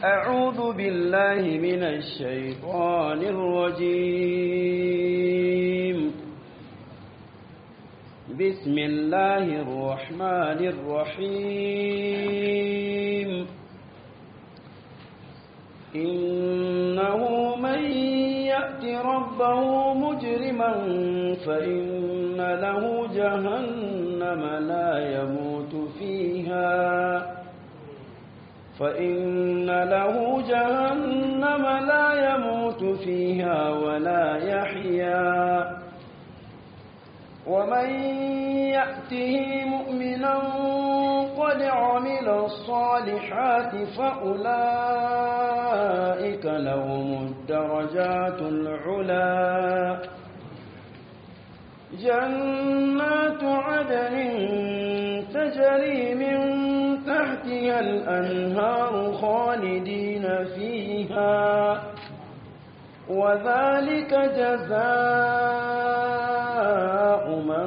أعوذ بالله من الشيطان الرجيم بسم الله الرحمن الرحيم إنه من يأت ربه مجرما فإن له جهنم لا يموت فيها فإن له جهنم لا يموت فيها ولا يحيا ومن يأته مؤمنا قد عمل الصالحات فأولئك لهم الدرجات العلا جنات عدن تجري من تحتها الأنهار خالدين فيها وذلك جزاء من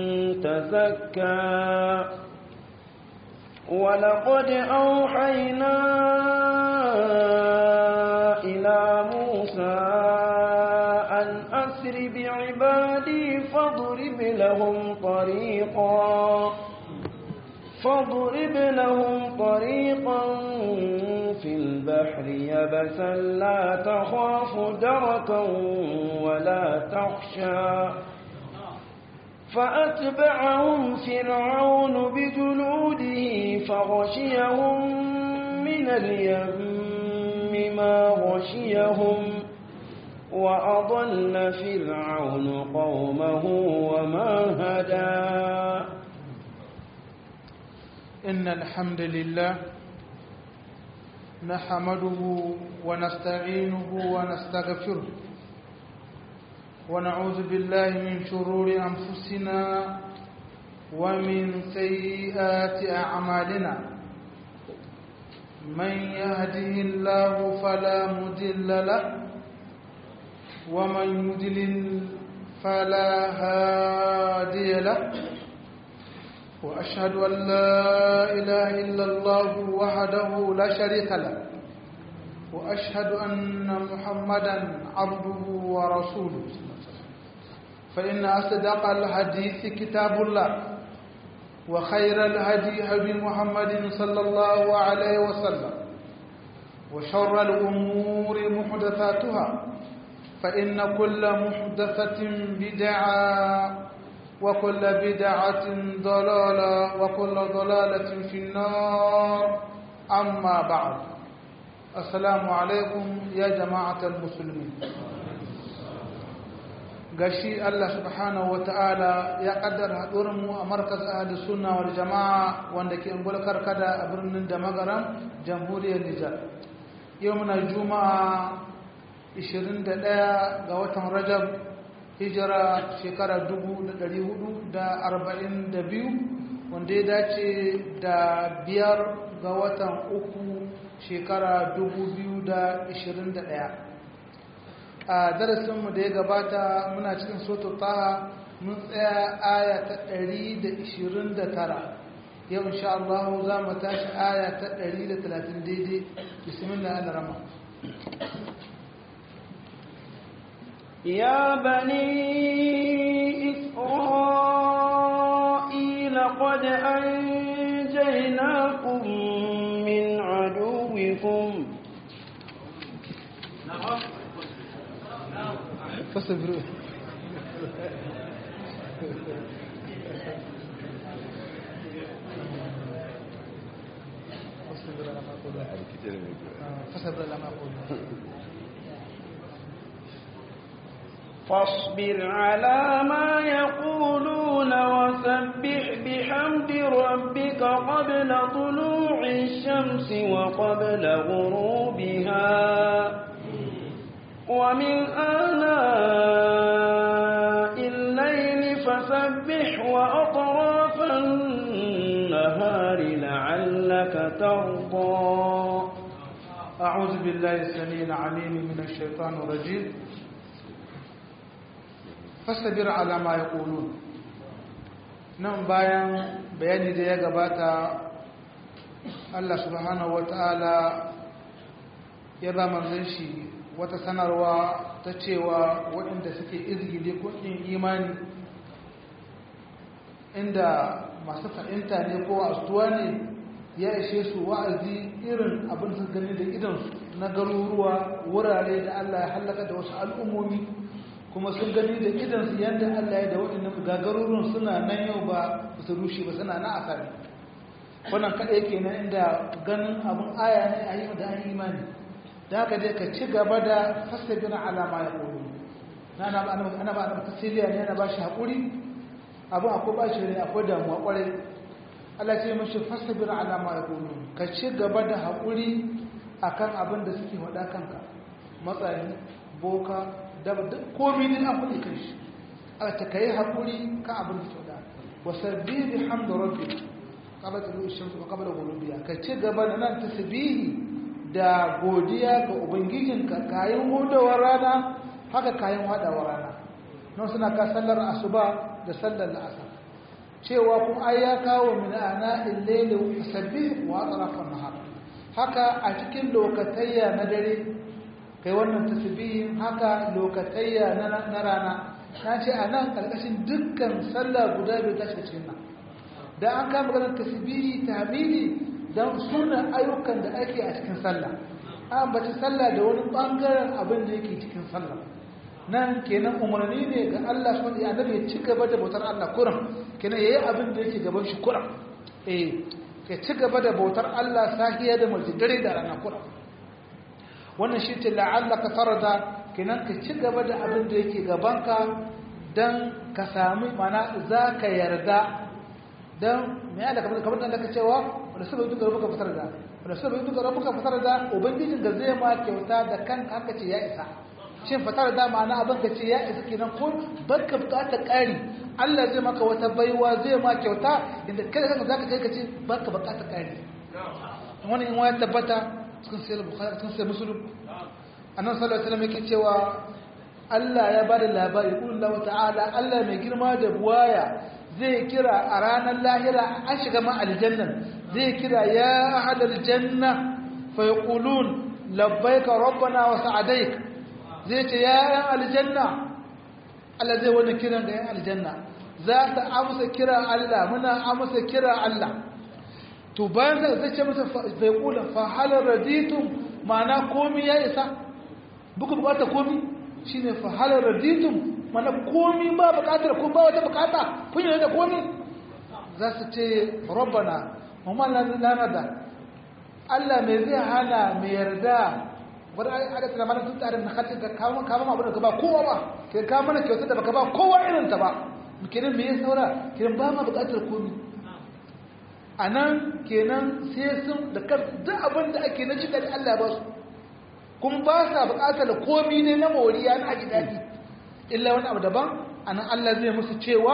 تزكى ولقد أوحينا إلى موسى أن أسر بعبادي فاضرب لهم طريقا فاضرب لهم طريقا في البحر يبسا لا تخاف دركا ولا تخشى فأتبعهم فرعون بجنوده فغشيهم من اليم ما غشيهم وأضل فرعون قومه وما هدى إن الحمد لله نحمده ونستعينه ونستغفره ونعوذ بالله من شرور أنفسنا ومن سيئات أعمالنا من يهده الله فلا مضل له ومن يضلل فلا هادي له وأشهد أن لا إله إلا الله وحده لا شريك له وأشهد أن محمدا عبده ورسوله فإن أصدق الحديث كتاب الله وخير الهدي هدي محمد صلى الله عليه وسلم وشر الأمور محدثاتها فإن كل محدثة بدعة وكل بدعة ضلالة وكل ضلالة في النار أما بعد السلام عليكم يا جماعة المسلمين gashi Allah subhanahu wata'ala ya kaddara mu a markaz ahli sunna wal jama'a wanda ke ungulkar kada a birnin da magaran jamhuriyar Nijar yau muna juma'a 21 ga watan Rajab hijira shekara 442 wanda ya dace da biyar ga watan uku shekara 2021 a darasinmu da ya gabata muna cikin soto taha mun tsaya aya ta 129 yau insha Allah za mu tashi aya ta 130 daidai bismillah al-rama يا بني إسرائيل قد أنجيناكم من عدوكم فاصبروا فاصبر لما أقول فاصبر على ما يقولون وسبح بحمد ربك قبل طلوع الشمس وقبل غروبها ومن آناء الليل فسبح وأطراف النهار لعلك ترضى أعوذ بالله السميع العليم من الشيطان الرجيم fasabir alama ya ƙulu nan bayan bayani da ya gabata Allah subhanahu wa ta'ala ya ba manzon shi wata sanarwa ta cewa waɗanda suke izgili kudin imani inda masu fahimta ne ko astuwa ne ya ishe su wa'azi irin abin su gani da idansu na garuruwa wurare da Allah ya hallaka da wasu al'ummomi kuma sun gani da idansu yadda Allah ya da waɗannan gagaruruwan suna nan yau ba su rushe ba suna na asali wannan kaɗai kenan inda ganin abin aya ne a yi da an imani da haka dai ka ci gaba da fasabin alama ya ƙoro na ana ba ana tasiriya ne ana ba shi haƙuri abin akwai ba shi ne akwai damuwa ƙwarai Allah ce mashi fasabin alama ya ƙoro ka ci gaba da haƙuri a kan abin da suke faɗa kanka matsayi boka daba duk komi ne an faɗi kan shi a ta ka yi haƙuri kan abin da suke faɗa wasabbi bi hamdu rabbi qabla tulu shamsu wa qabla ghurubiha ka ci gaba da nan tasbihi da godiya ga ubangijinka kayan hudawar rana haka kayan hadawar rana nan suna ka sallar asuba da sallar la'asar cewa kuma ai ya kawo min ana illaili sabbih wa atrafan nahar haka a cikin lokatayya na dare kai wannan tasbihin haka lokatayya na rana na ce a nan karkashin dukkan sallah guda biyu ta shiga cikin nan da an kama ganin tasbihi tahmidi don sunan ayyukan da ake a cikin sallah an bace sallah da wani bangaren abin da yake cikin sallah nan kenan umarni ne ga Allah subhanahu wa ta'ala ya ci gaba da bautar Allah kuran kenan yayi abin da yake gaban shi kuran eh ka ci gaba da bautar Allah sahiya da mulki dare da rana kuran wannan shi ce la'allaka tarda kenan ka ci gaba da abin da yake gabanka dan ka sami mana zaka yarda dan me ya da kamar kamar da ka cewa wanda sabai duka rabuka fitar da wanda sabai duka rabuka fitar da ubangijin ga zai ma kyauta da kan haka ce ya isa shin fitar da ma'ana abin ka ce ya isa kenan ko barka bukatar ƙari Allah zai maka wata baiwa zai ma kyauta inda kada kanka zaka kai ka ce barka bukatar ƙari wani in waya tabbata cikin sai bukhari cikin sai muslim annabi sallallahu alaihi wasallam yake cewa Allah ya bada labari kullu ta'ala Allah mai girma da buwaya zai kira a ranar lahira an shiga ma aljannan zai kira ya ahadal janna fa yaqulun labbaika rabbana wa sa'adaik zai ce ya yan aljanna Allah zai wani kiran ga yan aljanna za ta amsa kira Allah muna amsa kira Allah to bayan zai ce masa fa yaqula fa hal raditum ma'ana komi ya isa buku bukata komi shine fa hal raditum mana komi ba bukatar ko ba wata bukata kun yi da komi za su ce rabbana mamman lanada Allah mai zai hana mai yarda wadda aka tsara mana tun tsarin na kacin ka kawo kama abu da ka ba kowa ba ke kawo mana kyautar da baka ba kowa irin ta ba kenan me ya saura kenan ba ma bukatar komi a nan kenan sai sun da kan duk abin da ake na cikin Allah ba su kuma ba sa bukatar komi ne na moriya na aji daɗi illa wani abu daban anan Allah zai musu cewa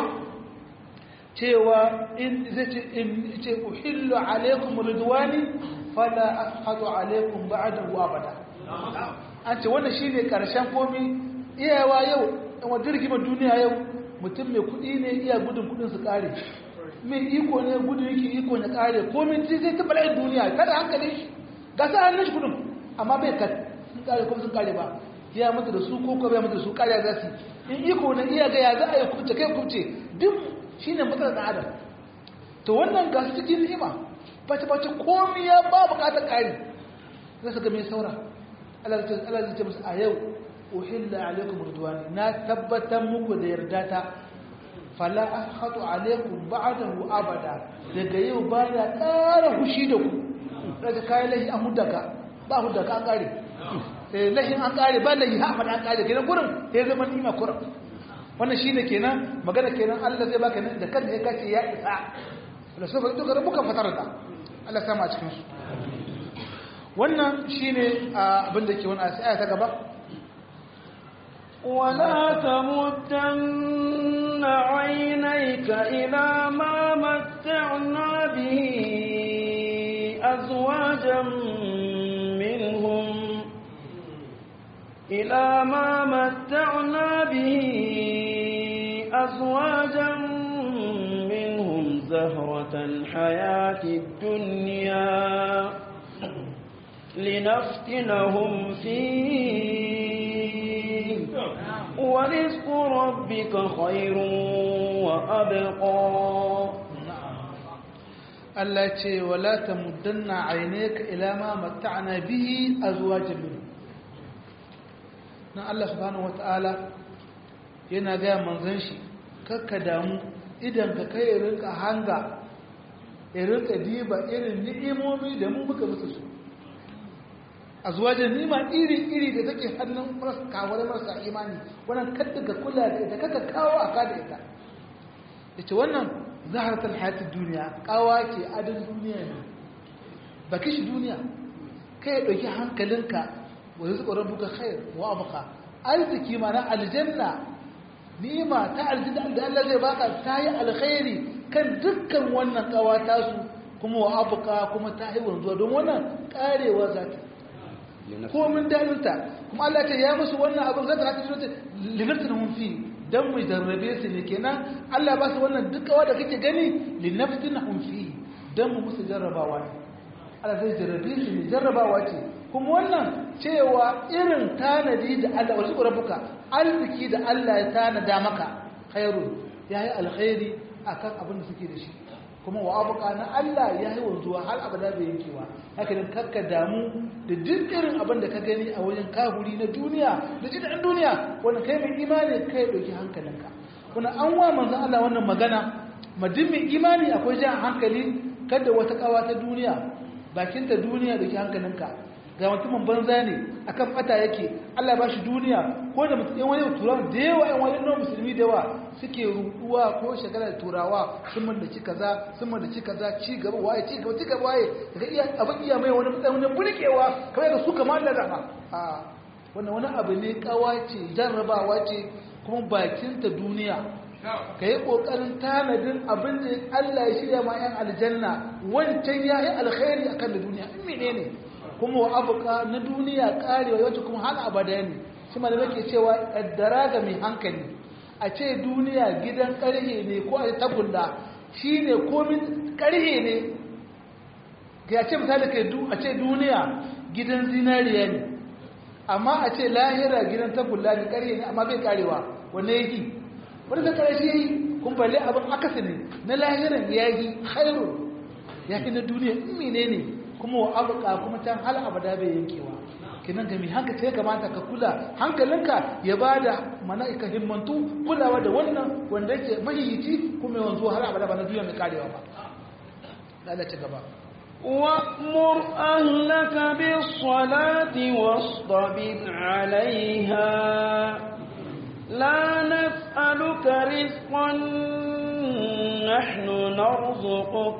cewa in zai ce in ce uhillu alaikum ridwani fala ashadu alaikum ba'dahu abada an ce wannan shine karshen komi iyawa yau dan wa dirgimar duniya yau mutum mai kudi ne iya gudun kudin su kare mai iko ne gudun yake iko ne kare komi sai zai ta bala'in duniya kada hankalin shi ga sa hannun shi kudin amma bai kad sun kare kuma sun kare ba ya mutu da su ko ko bai mutu da su kare za su in iko na iya ga ya za a yi kubce kai kubce duk shine matsalar da adam to wannan ga su cikin ni'ima bace bace komai ya ba bukatar kari za su ga mai saura Allah zai ce musu a yau uhilla alaikum ridwani na tabbatar muku da yarda ta fala akhatu alaikum ba'dahu abada daga yau ba ya ƙara hushi da ku daga kayan lahi an hudaka ba hudaka an kare lahin an kare ba lahi ha faɗa an kare kenan gurin ya zama nima kurin wannan shine kenan magana kenan Allah zai baka da kan ya kace ya isa da so ba duka rabuka fatar da Allah ya sama a cikin su wannan shine abin da ke wannan aya ta gaba ولا تمدن عينيك إلى ما متعنا به أزواجا منهم إلى ما متعنا به أزواجا منهم زهرة الحياة الدنيا لنفتنهم فيه ورزق ربك خير وأبقى Allah ce wala ta muddanna aineka ila ma matta'na bihi azwajan min nan Allah subhanahu wata'ala yana ga manzon shi kakka damu idan ka kai rinka hanga ya rinka diba irin ni'imomi da mu muka musu su azwajan nima iri iri da take hannun marasa kawar marasa imani wannan kadda ka kula da ita kaka kawo aka da ita yace wannan zaharatar hayatun duniya kawa ce adin duniya ne ba kishi duniya kai ɗauki hankalinka wa yi zuɓarar buga khair wa abuka arziki mana aljanna ni'ima ta aljanna da Allah zai baka ta yi alkhairi kan dukkan wannan kawa tasu kuma wa abuka kuma ta yi wanzuwa don wannan karewa za ta komin dalinta kuma Allah ce ya musu wannan abin zata haka shi linatin hun fi dan mu jarrabe su ne kenan Allah ba su wannan dukawa da kake gani linaftinahum fi dan mu musu jarrabawa ne Allah zai jarrabe su ne jarrabawa ce kuma wannan cewa irin tanadi da Allah wasu rabbuka arziki da Allah ya tanada maka khairu yayi alkhairi akan abin da suke da shi kuma wa abuka na Allah ya yi wanzuwa har abada bai yankewa haka nan kakka damu da duk irin abin da ka gani a wajen kahuri na duniya da jin duniya wanda kai mai imani kai dauki hankalinka kuna an wa manzon Allah wannan magana madin mai imani akwai jan hankali kada wata kawa ta duniya bakinta duniya dauki hankalinka ga mutumin banza ne akan bata yake Allah ba shi duniya ko da mutum yan wani turawa da yawa yan wani nan musulmi da yawa suke ruduwa ko shagala da turawa sun mallaci kaza sun mallaci kaza ci gaba waye ci gaba ci gaba waye daga iya abin iya mai wani wani burkewa kamar da su kamar da rafa a wannan wani abu ne kawa ce jarrabawa ce kuma bakinta duniya ka yi ƙoƙarin tanadin abin da Allah ya shirya ma 'yan aljanna wancan ya yi alkhairi akan da duniya in mene ne kuma wa abuka na duniya karewa yawanci kuma har abada ne shi ma da nake cewa kaddara ga mai hankali a ce duniya gidan karhe ne ko a tagulla shi ne komin karhe ne ga ce misali kai a ce duniya gidan zinariya ne amma a ce lahira gidan tagulla ne karhe ne amma bai karewa wanne yake wani zai kare shi yi kun balle abin akasi ne na lahiran ya yi khairu ya fi na duniya in menene ne kuma wa abuka kuma can hal abada bai yankewa kinan ga mai hankali sai kamata ka kula hankalinka ya bada mana ka himmantu kulawa da wannan wanda yake mahiyici kuma yanzu har abada ba na duniya mai karewa ba lalace gaba وأمر أهلك بالصلاة واصطبر عليها لا نسألك رزقا نحن نرزقك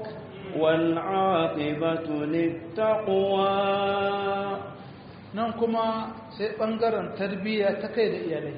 والعاقبة للتقوى nan kuma sai ɓangaren tarbiyya ta kai da iyalai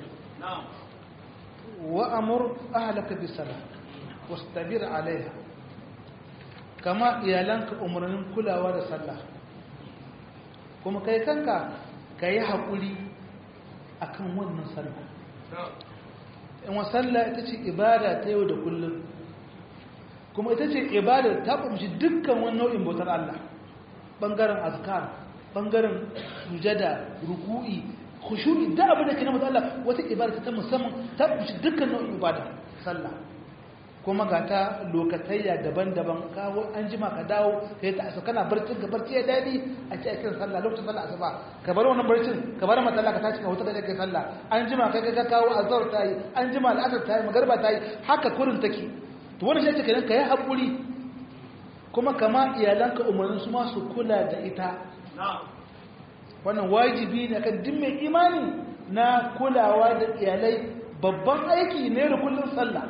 wa amur ahlaka bi sala wastabir alaiha kama iyalanka umarnin kulawa da sallah kuma kai kanka ka yi haƙuri akan wannan sallah in wa sallah ita ce ibada ta yau da kullum kuma ita ce ibada ta kumshi dukkan wani nau'in bautar Allah bangaren azkar bangaren sujada ruku'i khushu'i da abin da ke na mutu Allah wata ibada ta musamman ta kumshi dukkan nau'in ibada sallah kuma ga ta lokatayya daban-daban kawo an jima ka dawo ka yi ta asa kana barcin ka barci ya daɗi a ce aikin sallah lokacin sallah asuba ka bar wannan barcin ka bar matala ka tashi ka huta da kai sallah an jima kai ka kawo azhar ta yi an jima al'asar ta yi magarba ta yi haka kurin take to wannan shi kenan ka yi haƙuri kuma kama iyalanka umarnin su masu kula da ita wannan wajibi ne kan duk mai imani na kulawa da iyalai babban aiki ne da kullum sallah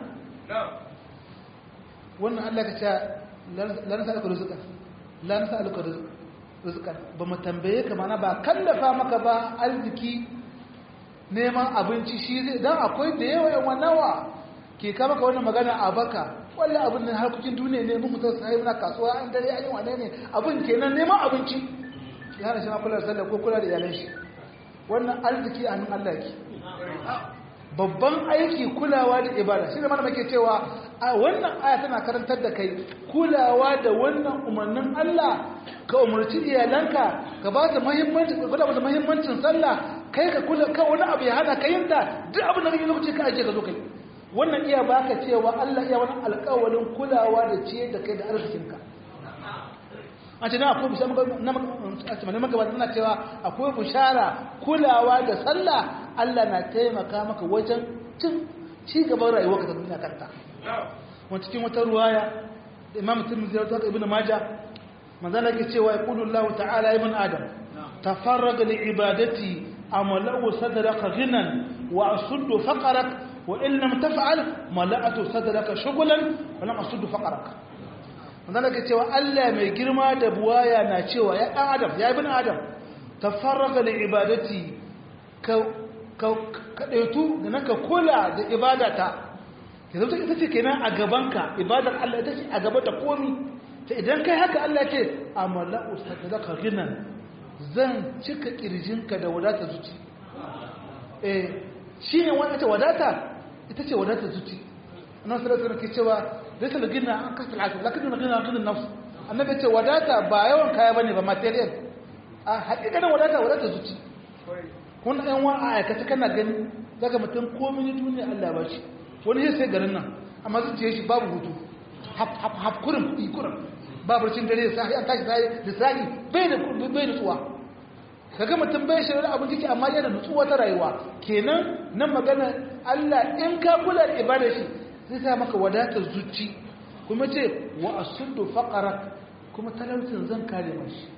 wannan Allah ka ce lanasa alka rizqan lanasa alka rizqan ba mu tambaye ka mana ba kallafa maka ba arziki neman abinci shi zai dan akwai da yawa yawan nawa ke kama ka wannan magana a baka wallan abin nan harkokin duniya ne mun mutum sai muna kasuwa an dare an yi wane ne abin kenan neman abinci ya hana shi ma kula da sallah ko kula da iyalan shi wannan arziki a hannun Allah yake babban aiki kulawa da ibada shi da mana muke cewa a wannan aya tana karantar da kai kulawa da wannan umarnin Allah ka umarci iyalanka ka ba ta muhimmanci ka kula da muhimmancin sallah kai ka kula ka wani abu ya hana ka yin ta duk abin da kake lokaci ka aje ka zo kai wannan iya baka cewa Allah iya wani alƙawarin kulawa da ciye da kai da arzikinka a ce na akwai bishara na magabata na cewa akwai bishara kulawa da sallah Allah na taimaka maka wajen cin ci gaban rayuwar ka ta duniya kanta wani cikin wata ruwaya da imam tirmidhi da ibn majah manzala ke cewa ya kudu Allah ta'ala ibn adam tafarraga li ibadati amalau sadraka ghinan wa asuddu faqarak wa in lam taf'al mala'atu sadraka shughlan wa lam asuddu faqarak manzala ke cewa Allah mai girma da buwaya na cewa ya dan adam ya ibn adam tafarraga li ibadati ka ka kadaitu da naka kula da ibadata ke zauta ita ce kenan a gabanka ibadar Allah ita ce a gaba da komi ta idan kai haka Allah ce a mala'u sadaka ginan zan cika kirjinka da wadata zuci eh shi ne wani ta wadata ita ce wadata zuci annabi sallallahu alaihi ke cewa laysa al-ghina an kasal akal lakin al-ghina ghina nafs annabi ce wadata ba yawan kaya bane ba material a hakikanin wadata wadata zuci kun ɗan wa a aikata kana gani daga mutum komai duniya Allah ba shi wani sai garin nan amma zuciya shi babu hutu haf kurin kuɗi kurin babu cin dare da sahi an tashi sahi da sahi bai da bai nutsuwa kaga mutum bai shi da abin jiki amma yana nutsuwa ta rayuwa kenan nan magana Allah in ka kula da ibada shi zai sa maka wadatar zuci kuma ce wa asuddu faqarak kuma talaucin zan kare mashi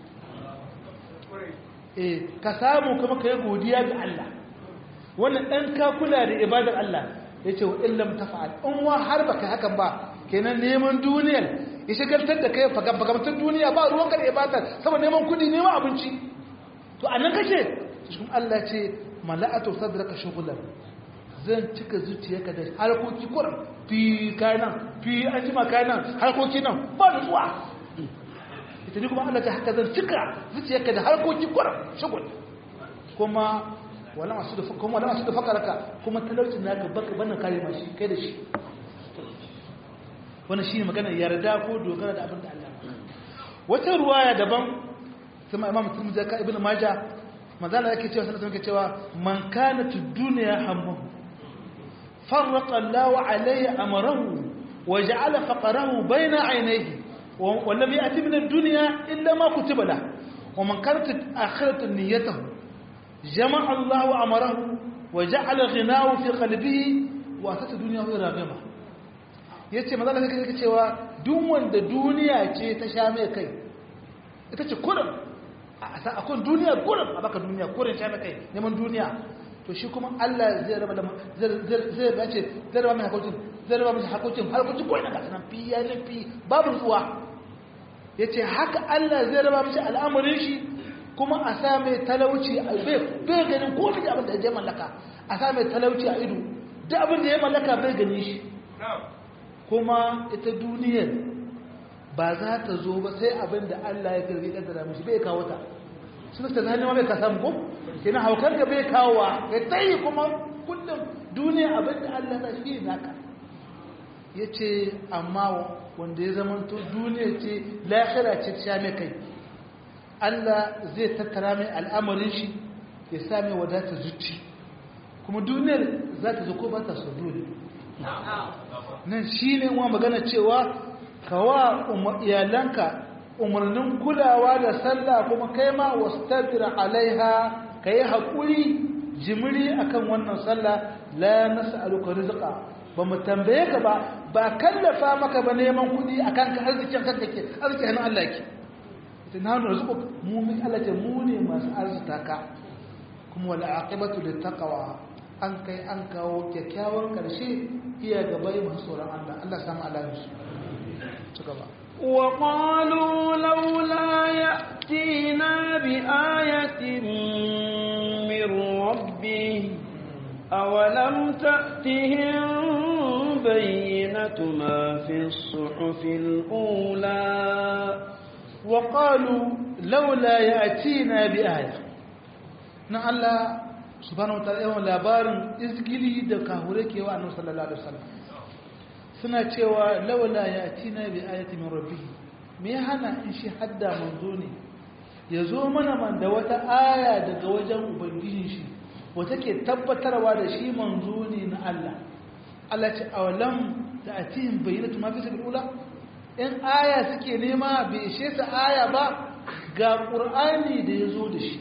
eh ka samu kuma kai godiya ga Allah wannan dan ka kula da ibadar Allah ya ce wa illam tafa'al in wa har baka hakan ba kenan neman duniyar ya shagaltar da kai fagabagamtar duniya ba ruwan kada ibadar saboda neman kudi neman abinci to a nan kake cikin Allah ce mala'atu sadraka shughlan zan cika zuciyarka da harkoki kuran fi kayan fi an jima kayan harkoki nan ba da zuwa ita ne kuma Allah ta haka zan cika zuciyarka da harkoki kuran shughul kuma wala masu da kuma wala masu da fakaraka kuma talaucin naka baka bana kare mashi kai da shi wannan shine magana yarda ko dogara da abin da Allah wata ruwaya daban kuma Imam Tirmidhi ka Ibn Majah manzala yake cewa sallallahu alaihi cewa man kana tudunya hammu farraqa Allah alayhi amrahu wa ja'ala faqrahu bayna aynayhi wa lam ya'ti min ad-dunya illa ma kutiba lahu wa man kanat akhiratu niyyatuhu جمع الله أمره وجعل غناه في قلبه وأتت الدنيا غير راغمة yace maza da kake cewa duk wanda duniya ce ta sha mai kai ita ce kurin a akwai duniya kurin a baka duniya kurin sha mai kai neman duniya to shi kuma Allah zai raba da zai ba ce zai raba mai hakokin zai raba mai hakokin harkokin koyi na gasa nan fi ya fi babu zuwa yace haka Allah zai raba mishi al'amarin shi kuma a sa mai talauci a bai ganin komai da abin da ya mallaka a sa mai talauci a ido da abin da ya mallaka bai gani shi kuma ita duniyar ba za ta zo ba sai abin da Allah ya garbi kaddara mishi bai kawo ta sun ta zane ma bai ka samu ko kina haukar da bai kawo ya tayi kuma kullum duniya abin da Allah ta shi naka yace amma wanda ya zama to duniya ce lahira ce ta sha mai kai Allah zai tattara mai al'amarin shi ya sami wadata zuci kuma duniyar za ta zuko ba ta so dole nan shi ne wa magana cewa kawa iyalanka umarnin kulawa da sallah kuma kai ma wasu alaiha ka yi haƙuri jimiri akan wannan sallah la nasa aluka rizika ba mu tambaye ka ba ba kallafa maka ba neman kuɗi akan ka arzikin kanka ke arzikin hannun Allah ke ta na hannu rizuku mu min alace mu ne masu arzita ka kuma wala aqibatu lit taqwa an kai an kawo kyakkyawan karshe iya gaba yi masu tsoron Allah Allah samu alamin su ci gaba وقالوا لولا يأتينا بآية من ربه أولم تأتهم بينة ما في الصحف الأولى وقالوا لولا يأتينا بآية na Allah subhanahu wataala yawan labarin izgili da kahure ke wa annabi sallallahu alaihi wasallam suna cewa laula yatina bi ayati min rabbih me ya hana in shi hadda manzo ne ya zo mana man da wata aya daga wajen ubangijin shi wata ke tabbatarwa da shi manzo ne na Allah Allah ce awalam da atihim bayyinatu ma fi sabil ula in aya suke nema bai ishe su aya ba ga qur'ani da ya zo da shi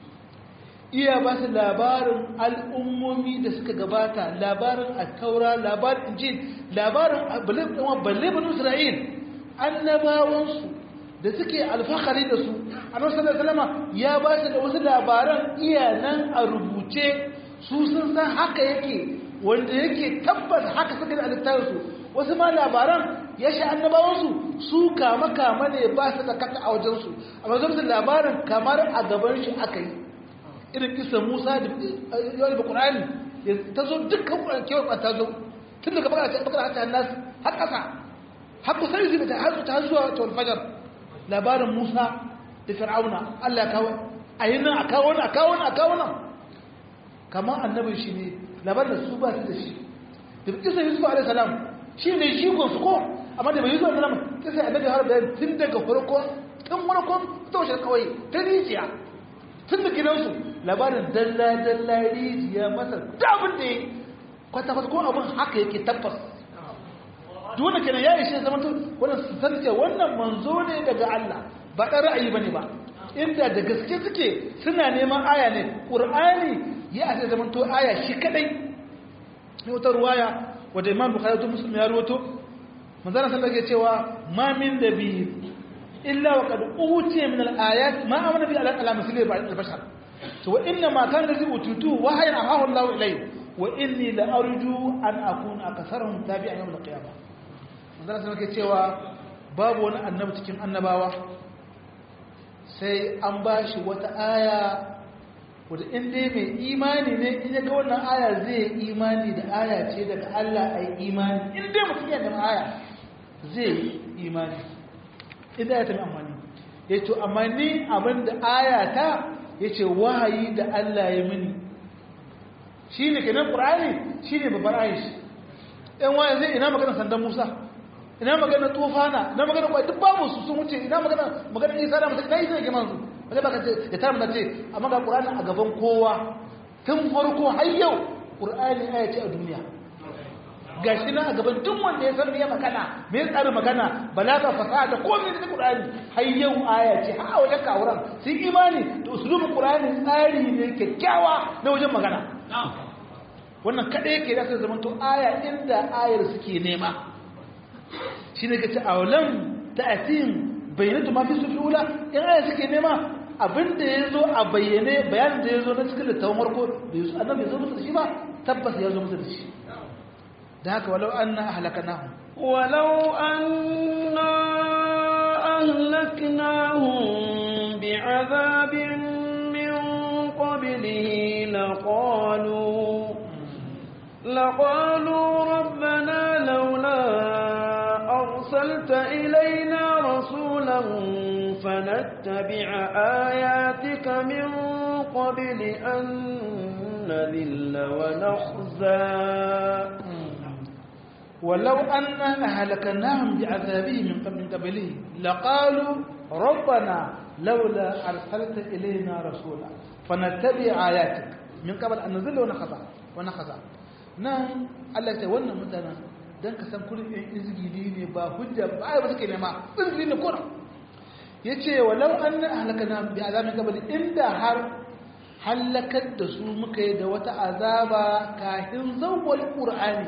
iya ba su labarin al'ummomi da suka gabata labarin attaura labarin injil labarin balle banu isra'il annabawansu da suke alfahari da su annabi sallallahu alaihi wasallam ya ba su da wasu labaran iya nan a rubuce su sun san haka yake wanda yake tabbas haka suka da littafinsu wasu ma labaran ya sha annabawansu su kama kama ne ba su da kata a wajensu amma zama da labarin kamar a gaban shi aka yi irin kisa musa da yawon da ƙurani ta zo dukkan kewar ta zo tun daga bakar hata nasu har ƙasa har kusa yi zai ta har ta zuwa ta fajar labarin musa da fir'auna allah kawo a yi nan a kawo nan a kawo nan a kawo nan kamar annabin shi ne labarin da su ba su da shi da kisa yusuf alaihi salam shi ne jigon su ko amma da bai yusuf alaihi salam kisa annabi har bayan tun daga farko tun farkon taushe kawai ta rijiya tun da gidansu labarin dalla dalla rijiya masa dabin da ya kwata kwata ko abin haka yake tabbas duk wanda kenan ya ishe zama to wannan su san cewa wannan manzo ne daga Allah ba dan ra'ayi bane ba inda da gaske suke suna neman aya ne qur'ani ya ake zaman to aya shi kadai ne wata ruwaya wadda imam bukhari to muslim ya ruwato manzana sallallahu alaihi cewa ma min nabi illa wa qad utiya min al-ayat ma amana bi ala misli al-bashar to wa inna ma kana ladhi utitu wa hayya ahahu Allah ilayhi wa inni la arju an akuna akasarhum tabi'an yawm al-qiyamah manzana sallallahu alaihi cewa babu wani annabi cikin annabawa sai an bashi wata aya wadda in dai mai imani ne in ya ga wannan aya zai yi imani da aya ce daga Allah a yi imani in dai mutum yana da aya zai yi imani idan ya tafi amfani ya ce amma ni abin da aya ta ya ce wahayi da Allah ya mini shi ne kenan ƙur'ani shi ne babbar aishi ɗan wayan zai ina magana sandan musa ina magana tufana ina magana kwai duk babu su sun wuce ina magana magana isa da mutum na isa da kiman su ba zai baka ce ya tara mana ce amma ga ƙur'ani a gaban kowa tun farko har yau ƙur'ani aya ce a duniya ga shi nan a gaban duk wanda ya san me magana me ya tsara magana balaga fasaha da komai da ƙur'ani har yau aya ce har a wajen kawuran sun imani da usulubin ƙur'ani tsari ne kyakkyawa na wajen magana wannan kaɗai yake da zama to aya inda ayar suke nema shi ne ka ce aulan ta atin bayyanatu ma fi sufi ula in aya suke nema abinda ya zo a bayyane bayanin da ya zo na cikin littafin warko da yasu annabi ya zo musu da shi ba tabbas ya zo musu da shi da haka walau an na halaka nahu walau an na ahlaknahum bi'azabin min qablihi laqalu لقالوا ربنا لولا أرسلت إلينا رسولا فنتبع آياتك من قبل أن نذل ونخزى ولو أننا أهلكناهم بعذابه من قبل قبله لقالوا ربنا لولا أرسلت إلينا رسولا فنتبع آياتك من قبل أن نذل ونخزى ونخزى nan Allah ce wannan mutanen don ka san kullum ɗin izgili ne ba hujja ba ai ba suke nema izgili ne kuna ya ce walau an na halaka na bi azamin kabali inda har halakar da su muka yi da wata azaba kafin zawwal qur'ani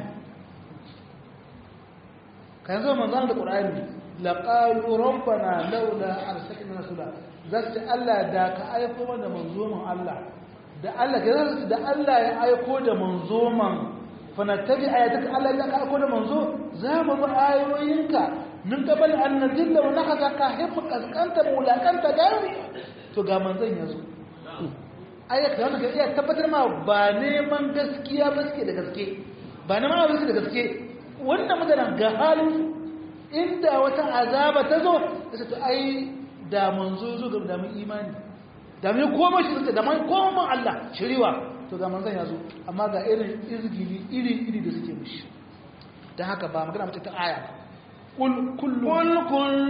kan zo manzon da qur'ani la qalu rabbana laula arsalna rasula zasu Allah da ka aiko mana manzo mun Allah da Allah da Allah ya aiko da manzo man fanattabi ayataka Allah ya aiko da manzo za mu bi ayoyinka min qabal an nadilla wa nahaka ka himma kaskanta mulakanta gari to ga manzon yazo ayat da wannan iya tabbatar ma ba neman gaskiya ba suke da gaske ba neman abin da gaske wannan mutanen ga halin inda wata azaba ta zo sai to ai da manzo zo ga da mu imani da mai koma shi da mai koma Allah shiriwa to to ga manzon ya zo amma ga irin izgili iri iri da suke mishi dan haka ba magana mace ta aya kul kullu قل كل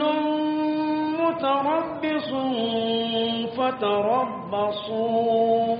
متربص فتربصوا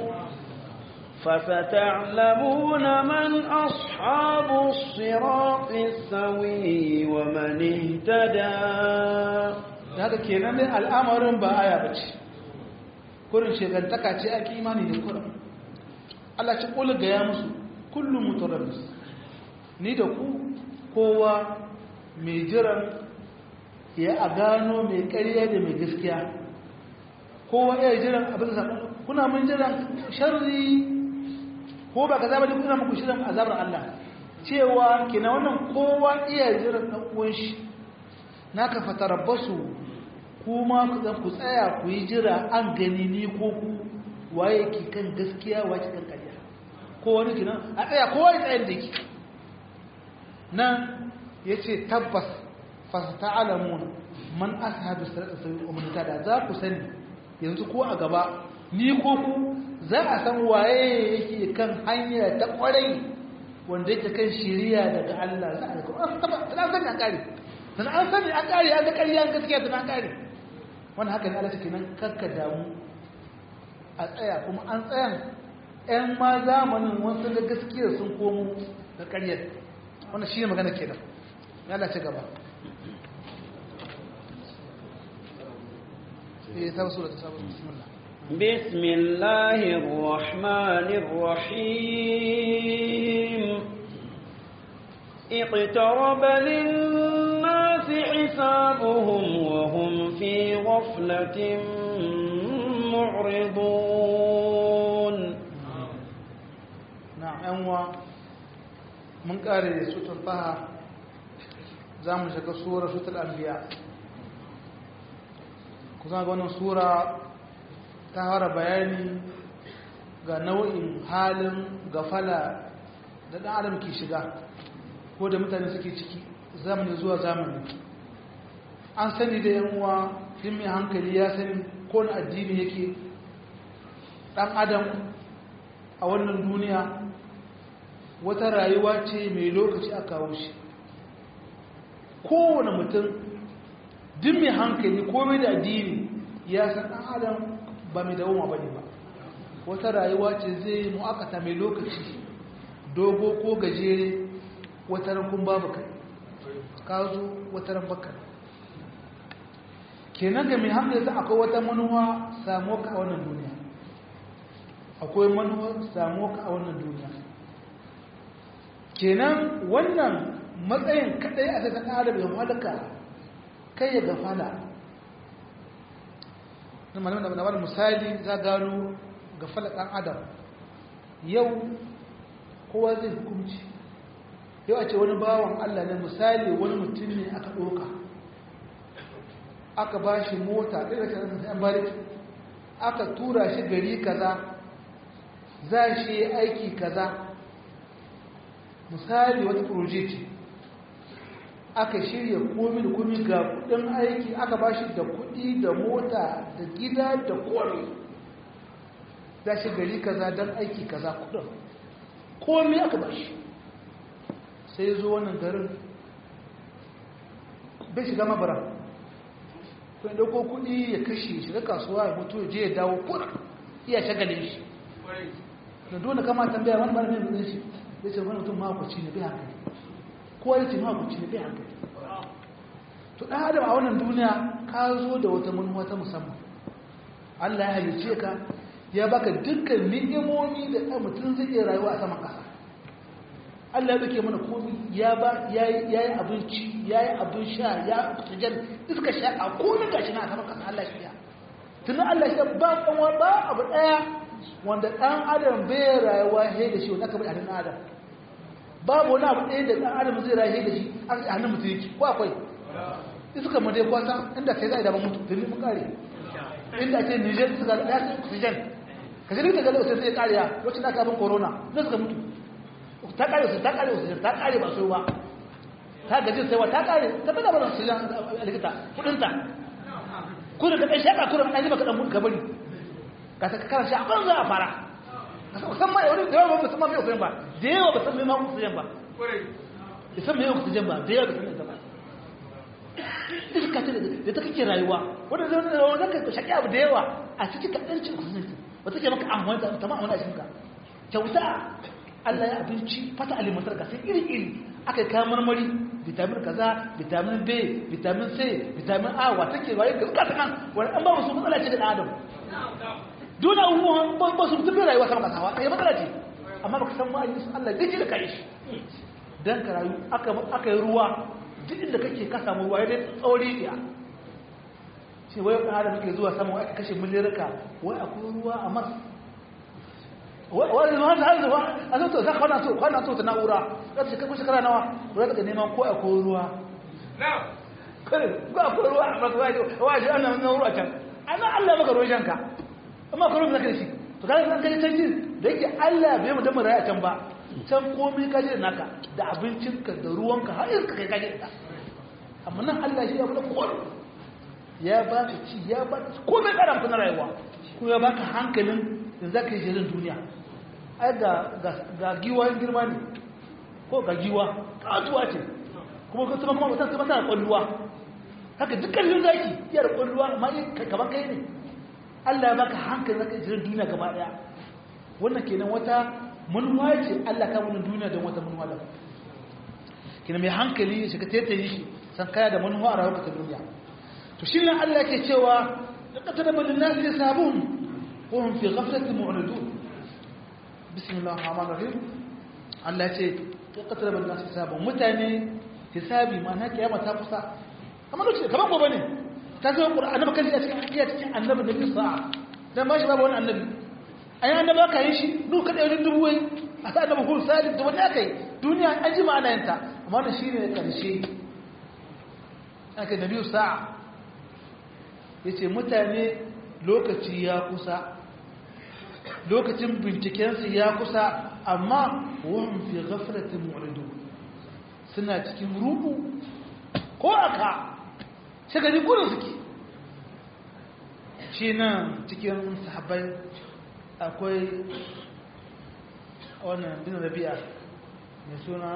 فستعلمون من أصحاب الصراط السوي ومن اهتدى haka kenan dai al'amarin ba aya bace kurin shegantaka ce ake imani da kurin Allah ci kula ga ya musu kullum mutarabbis ni da ku kowa mai jiran ya a gano mai ƙarya da mai gaskiya kowa ya jiran abin da kuna mun jiran sharri ko ba ka zaba da kuna muku shirin azabar Allah cewa kina wannan kowa iya jiran ɗan uwan shi naka fatarabbasu kuma ku dan ku tsaya ku yi jira an gani ni ko ku waye ki kan gaskiya waye kan ƙarya ko wani kina a tsaya kowa ya tsaya da yake nan yace tabbas fasata'alamun man ashabu sirata sabil umrata da za ku sani yanzu ko a gaba ni ko ku za a san waye yake kan hanya ta kwarai wanda yake kan shiriya daga Allah za a kuma taba tana sani an kare tana an sani an kare an ga ƙarya an gaskiya tana an kare wannan haka ne Allah take nan karka damu a tsaya kuma an tsayan ƴan ma zamanin wasu da gaskiya sun komo da ƙaryar wannan shi ne magana kenan yana ci gaba بسم الله الرحمن الرحيم اقترب للناس حسابهم وهم في غفلة معرضون نعم أنواع من قارئ سورة الطه زامن شكا سورة سورة الأنبياء kusan ga wannan sura ta fara bayani ga nau'in halin gafala da ɗan adam ke shiga ko da mutane suke ciki zamani zuwa zamani an sani da yan uwa mai hankali ya sani ko na addini yake ɗan adam a wannan duniya wata rayuwa ce mai lokaci a kawo shi kowane mutum duk mai hankali komai da addini ya san ɗan adam ba mai dawoma ba ne ba wata rayuwa ce zai mu'akata mai lokaci dogo ko gajere wata rankun babu kai ka zo wata ranbaka kenan ga mai hankali za akwai wata manuwa samuwa ka a wannan duniya akwai manuwa samuwa ka a wannan duniya kenan wannan matsayin kadai a cikin adam ya halaka kai ya gafala na malamin da wani misali za gano gafala ɗan adam yau kowa zai hukunci yau a ce wani bawan allah ne misali wani mutum ne aka ɗoka aka ba shi mota ɗaya da ta yan bariki aka tura shi gari kaza za shi aiki kaza misali wata proje ce aka shirya komi da komi ga kudin aiki aka ba shi da kudi da mota da gida da kome za shi gari kaza don aiki kaza kudin komi aka ba shi sai zo wannan garin bai shiga mabara kuma dauko kudi ya kashe shiga kasuwa ya mutu ya je ya dawo kuna iya shagalin shi da dole kama tambaya wani mara mai shi ya ce wani mutum makwaci ne bai hankali kowa ya ce makwaci ne bai hankali to ɗan adam a wannan duniya ka zo da wata manuwa ta musamman allah ya halice ka ya baka dukkan ni'imomi da ɗan mutum zai iya rayuwa a saman ƙasa allah ya duke mana komi ya ba ya yi abinci ya yi abin sha ya oxygen iska sha a komi gashi na a saman ƙasa allah shi ya tuni allah shi ba kanwa ba abu ɗaya wanda ɗan adam bai rayuwa he da shi wanda aka bai a hannun adam babu wani abu ɗaya da ɗan adam zai rayu da shi a hannun mutum yake ko akwai iska mu dai kwata inda kai za a daban mutu tuni mun kare inda ce niger suka ya su oxygen ka ji da galo sai sai kariya wacce da aka bin corona ne suka mutu ta kare su ta kare oxygen ta kare ba su ba ta gaji sai wa ta kare ta bada ba oxygen a likita kudin ta ku da kai shaka kuran an yi baka dan mutu ka bari ka ta kara shi a banza a fara san ma wani da yawa ba san ma mai oxygen ba da yawa ba san mai ma oxygen ba da san mai oxygen ba da yawa ba san mai ba iska ce da ta kake rayuwa wanda zai wani zaka ka shaƙi abu da yawa a cikin kaɗancin oxygen wata ke maka amfani da ta ma'amala a cikinka kyauta Allah ya abinci fata alimantar ka sai iri-iri aka yi kayan marmari vitamin kaza vitamin b vitamin c vitamin a wata ke waye ga kasa nan wani an ba musu matsala ce da adam dole abubuwan ba su mutum rayuwa sama kasa ɗaya matsala ce amma baka san ma'ayin su Allah gaji da kai shi dan ka rayu aka yi ruwa duk inda kake ka samu ruwa ya dai tsauri ɗaya ce wai ɗan adam ke zuwa sama aka kashe miliyarka wai akwai ruwa a mas wani zuwa ta zuwa a zauta za kwana so kwana so ta na'ura za ta shekar shekara nawa ruwa daga neman ko akwai ruwa kare ko akwai ruwa a masu waje waje an nan ruwa can an nan allah maka ruwan shanka amma ka ruwan zaka da shi to kaga san kaje can da yake allah bai mu da mu raya can ba can komai kaje da naka da abincinka da ruwanka har iska kai kaje da amma nan allah shi ya bada kowa ya ba ka ci ya ba ka komai karamta na rayuwa ko ya baka hankalin da za ka yi shirin duniya ai ga giwa girma ne ko ga giwa katuwa ce kuma kuma kuma kuma mutum sai masa kwalluwa haka dukkan yin zaki iya da kwalluwa amma yi kamar kai ne Allah ya baka hankali zaka shirin duniya gaba daya wannan kenan wata manuwa ce Allah ka wani duniya don wata manuwa da kenan mai hankali ya shiga tetaye shi san kaya da manuwa a rayuwar ta duniya to shi ne Allah ke cewa laqad tabayyana lin-nasi sabun وهم في غفلة معرضون بسم الله الرحمن الرحيم Allah ce ya katara ban nasu hisabun mutane hisabi ma na kiyama ta kusa kamar lokaci kamar gobe ne ta zo qur'ani annabi kan a cikin iya cikin annabi da bi sa'a dan ba shi babu wani annabi ai annabi aka yi shi duk kada wani dubu wai a sa annabi hul salih da wani aka yi duniya an ji ma'ana yanta amma wannan shine karshe aka nabi sa'a yace mutane lokaci ya kusa lokacin bincikensu ya kusa amma wahun fi ghaflatin mu'ridu suna cikin rubu ko aka shagari kuna suke shi nan cikin sahabbai akwai wannan bin rabi'a mai suna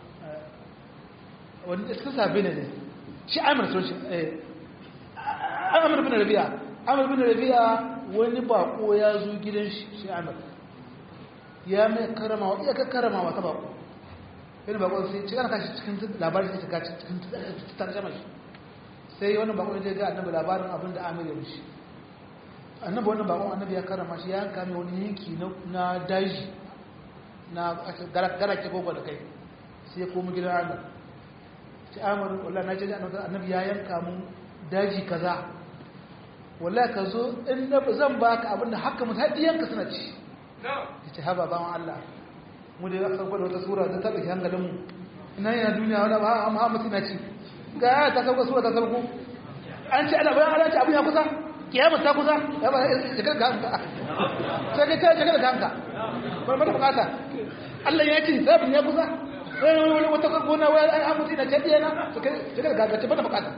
wani iskin sabi ne shi amir sun shi amir bin rabi'a amir bin rabi'a wani bako ya zo gidan shi amir ya mai karamawa iya ka karamawa ta bako wani bako sai ci ana kashi cikin labarin sai shiga cikin tarjama shi sai wani bako ya ga annabi labarin abin da amir ya mishi annabi wannan bakon annabi ya karama shi ya yanka mai wani yanki na daji na garake gogo da kai sai ya komi gidan amir ci amir wallah na je annabi ya yanka mun daji kaza wallahi ka zo in na zan baka abin da haka mutu haɗiyanka suna ci ya ce haba bawan Allah mu da ya sauka da wata sura ta taɓa ki hankalinmu ina yana duniya wani ba a muhammadu na ci ga ya ta sauka sura ta sauko an ce ana bayan ana ce abin ya kusa kiyama ta kusa ya ba shigar ga hanka sai ka ta shigar ga hanka ba mata bukata Allah ya ce sabin ya kusa wani wata gona wani an mutu na ce ɗiyana shigar ga hanka ce mata bukata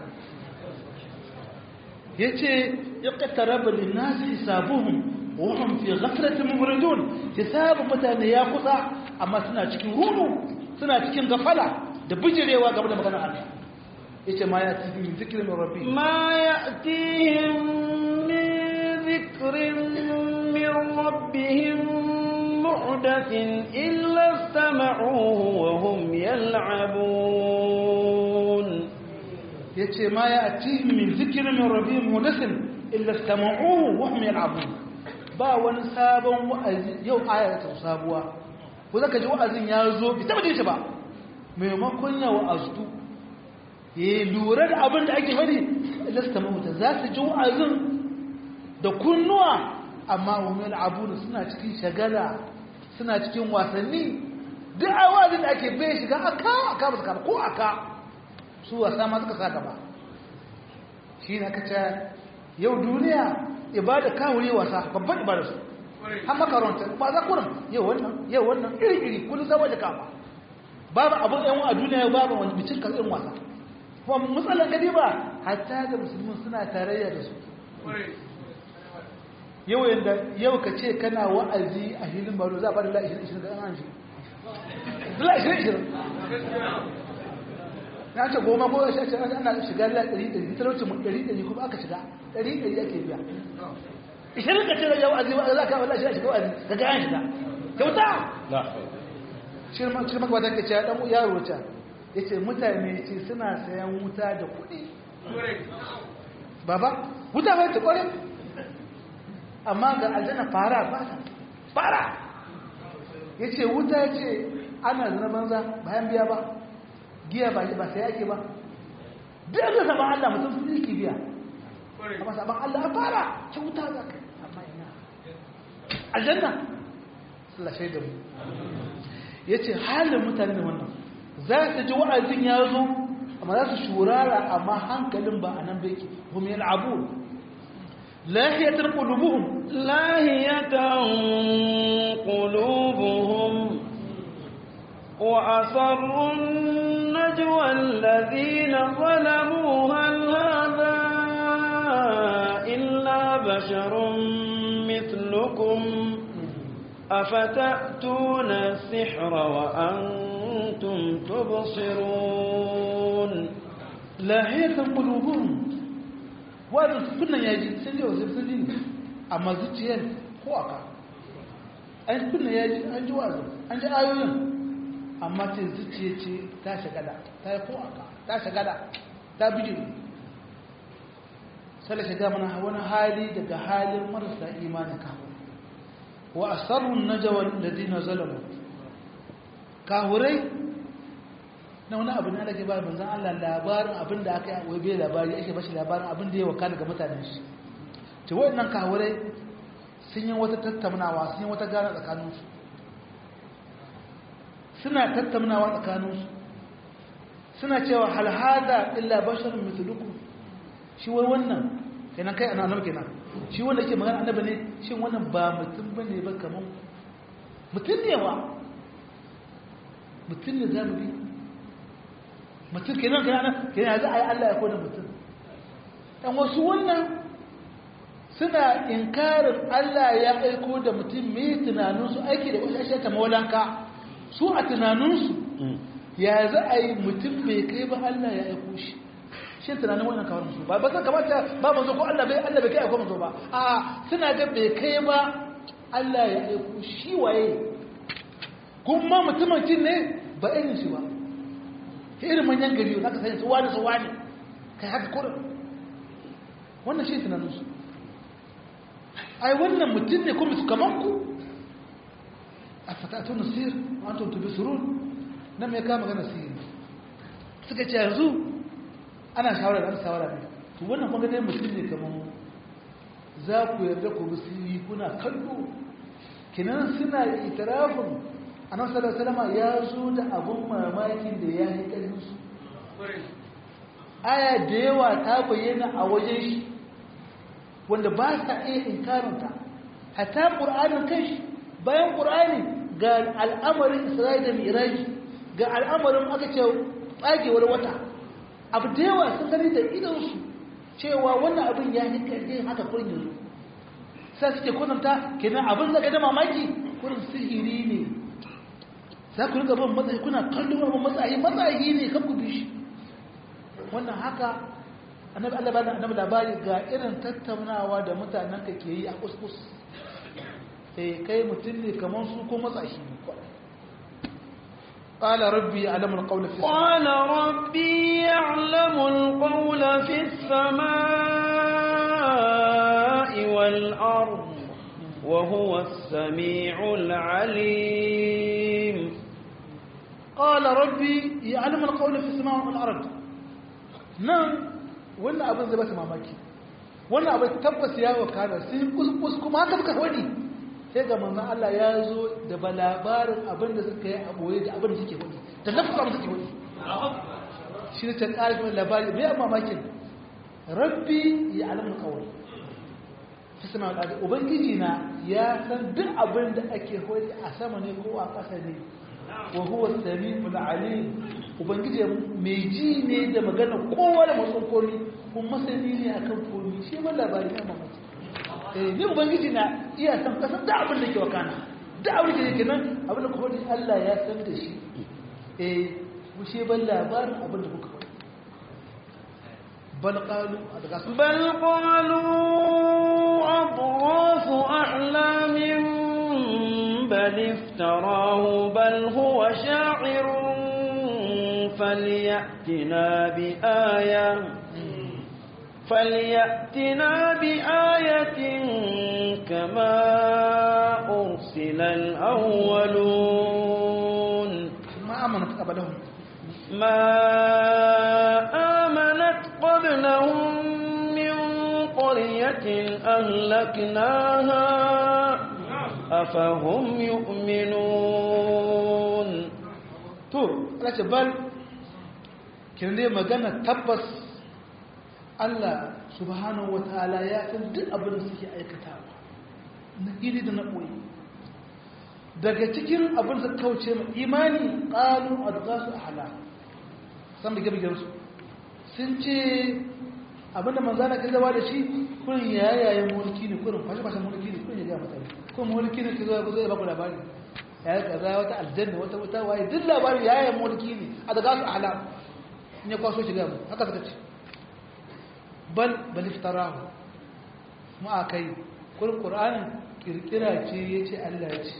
ya ce ya ƙattaraba linnasi hisabuhum wahum fi ghaflatin muridun hisabun mutane ya kusa amma suna cikin hudu suna cikin gafala da bijirewa game da maganar Allah yace ma ya tihi min zikrin min rabbi ma ya'tihim min zikrin min rabbihim muhdathin illa istama'uhu wa hum yal'abun ya ce ma ya ati min zikirin min rabi mudasin illa sama'uhu wa hum yal'abun ba wani sabon wa'azi yau aya ta sabuwa ko zaka ji wa'azin ya zo bi taba shi ba maimakon ya wa'aztu ya lura da abin da ake faɗi illa sama'uhu ta za su ji wa'azin da kunnuwa amma wa hum yal'abun suna cikin shagala suna cikin wasanni duk a wa'azin da ake bai shiga aka aka ba su ko aka su wasa ma suka sa gaba shi ne ka ce yau duniya ibada kawuri wasa babban ibada su har makaranta ba za kurin yau wannan yau wannan iri-iri kullum zama da kama babu abin yan a duniya yau babu wani bicin kan irin wasa kuma matsalar gadi ba hatta da musulmi suna tarayya da su yau yanda yau ka ce kana wa'azi a hilin baro za a bada la 20 ga an shi la 20 na ce goma ko ya ce ana shiga la 100 talauci mu 100 kuma aka shiga 100 ake biya ishirin ka ce da yau azi za ka wala shi shiga wa'azi ka ga an shiga kyauta shirma ba ta kace ya dan yaro ta yace mutane ce suna sayan wuta da kuɗi baba wuta ba ta kore amma ga aljanna fara ba fara yace wuta yace ana zina banza bayan biya ba giya ba ba sai yake ba duk da saban Allah mutum sun yi biya amma saban Allah a fara ce wuta za ka amma ina aljanna Allah shaida mu yace halin mutane ne wannan za su ji wa'azin ya zo amma za su shurara amma hankalin ba a nan bai ke hum yal'abu lahiyatan qulubuhum lahiyatan qulubuhum wa asarrun najwa alladhina zalamu hal hadha illa basharun mithlukum أفتأتون السحر وأنتم تبصرون لاهية قلوبهم وهذا كنا يجي سنجي وسنجي أما زوجين هو أكا أن كنا يجي أنجي وازم أنجي آيوين أما تزوجي تي تاشا قدا تاي هو أكا تاشا قدا ta bijiri sai shiga mana wani hali daga halin marasa imanin kawo wa asarrun najwa alladhina zalamu kahurai na wani abu ne alake ba manzon Allah labarin abin da aka yi bai labari ake bashi labarin abin da ya waka daga mutanen shi to wayannan kahurai sun yi wata tattaunawa sun yi wata gana tsakanin su suna tattaunawa tsakanin su suna cewa hal hada illa basharun mithlukum shi wai wannan kenan kai annabi kenan shi wanda ke magana annabi ne shin wannan ba mutum bane ba kaman mutum ne wa mutum ne za mu bi mutum kenan kenan kenan za a yi Allah ya kone mutum dan wasu wannan suna inkarin Allah ya aiko da mutum mai tunaninsu aiki da wasu ashe ta maulanka su a tunaninsu ya za a yi mutum bai kai ba Allah ya aiko shi shi tunanin wannan kawar musu ba ba zan kamata ba manzo ko Allah bai Allah bai kai aiko manzo ba a suna ga bai kai ba Allah ya aiko shi waye kuma mutumin kin ne ba irin shi ba irin manyan gari za ka sani su wani su wani kai haka kurin wannan shi tunanin su ai wannan mutum ne kuma su kaman ku a fatatu nasir wa antum tubsirun nan mai kama magana sirri suka ce yanzu ana shawara da shawara ne to wannan kuma dai mutum ne kamar za ku yarda ku bisiri kuna kallo kinan suna itirafin annabi sallallahu alaihi ya zo da abun mamakin da ya yi ƙarfin su aya da yawa ta bayyana a wajen shi wanda ba sa iya inkarinta hatta qur'anin kanshi bayan qur'ani ga al'amarin isra'ila da miraji ga al'amarin aka ce tsagewar wata abu da yawa sun gani da idansu cewa wannan abin ya yi ƙarfi haka kurin yanzu sai suke kunanta kenan abin zaka da mamaki kurin sihiri ne za ku riga ban matsayi kuna kallon abin matsayi matsayi ne kan ku bishi wannan haka annabi Allah ba annabi labari ga irin tattaunawa da mutanen ka ke yi a kuskus eh kai mutum ne kamar su ko matsayi ne قال ربي يعلم القول في السماء قال ربي يعلم القول في السماء والأرض وهو السميع العليم قال ربي يعلم القول في السماء والأرض نعم wannan abin zai bata mamaki wannan abin tabbas ya wakana sai kuskus kuma haka suka wani sai ga manzon Allah ya zo da ba labarin abin da suka yi a boye da abin da suke wani da lafasa mu suke wani shi ne ta ƙarfi labari mai mamakin rabbi ya alamun kawai fi sama al'adu ubangiji na ya san duk abin da ake wani a sama ne ko a ƙasa ne wa huwa sami alim ubangiji mai ji ne da magana kowa da matsan komi kuma masani ne akan komi shi ma labari na mamaki eh ni ubangiji na iya san kasan da abin da ke wakana da abin da ke nan abin da kuma Allah ya san da shi eh mu she ban labarin abin da kuka faɗi bal qalu daga su بل قالوا أضغاث أحلام بل افتراه بل هو شاعر فليأتنا بآية فليأتنا بآية كما أرسل الأولون ma amanat qablahum ما آمنت قبلهم من قرية أهلكناها أفهم يؤمنون to Allah ce bal kin dai magana tabbas Allah subhanahu wataala ya san duk abin da suke aikatawa na iri da na koyi daga cikin abin da kauce ma imani qalu adghasu ahla san da gabe su sun ce abin da manzana kai zaba da shi kurin yayayen mulki ne kurin fashe fashe mulki ne kurin ya ga mutane ko mulki ne ke zo zo ya baku labari ya yi kaza wata aljanna wata wata waye duk labarin yayayen mulki ne a daga su ahla in ya kwaso shiga mu haka suka ce bal bal iftarahu mu akai kurin qur'anin kirkira ce yace Allah ya ce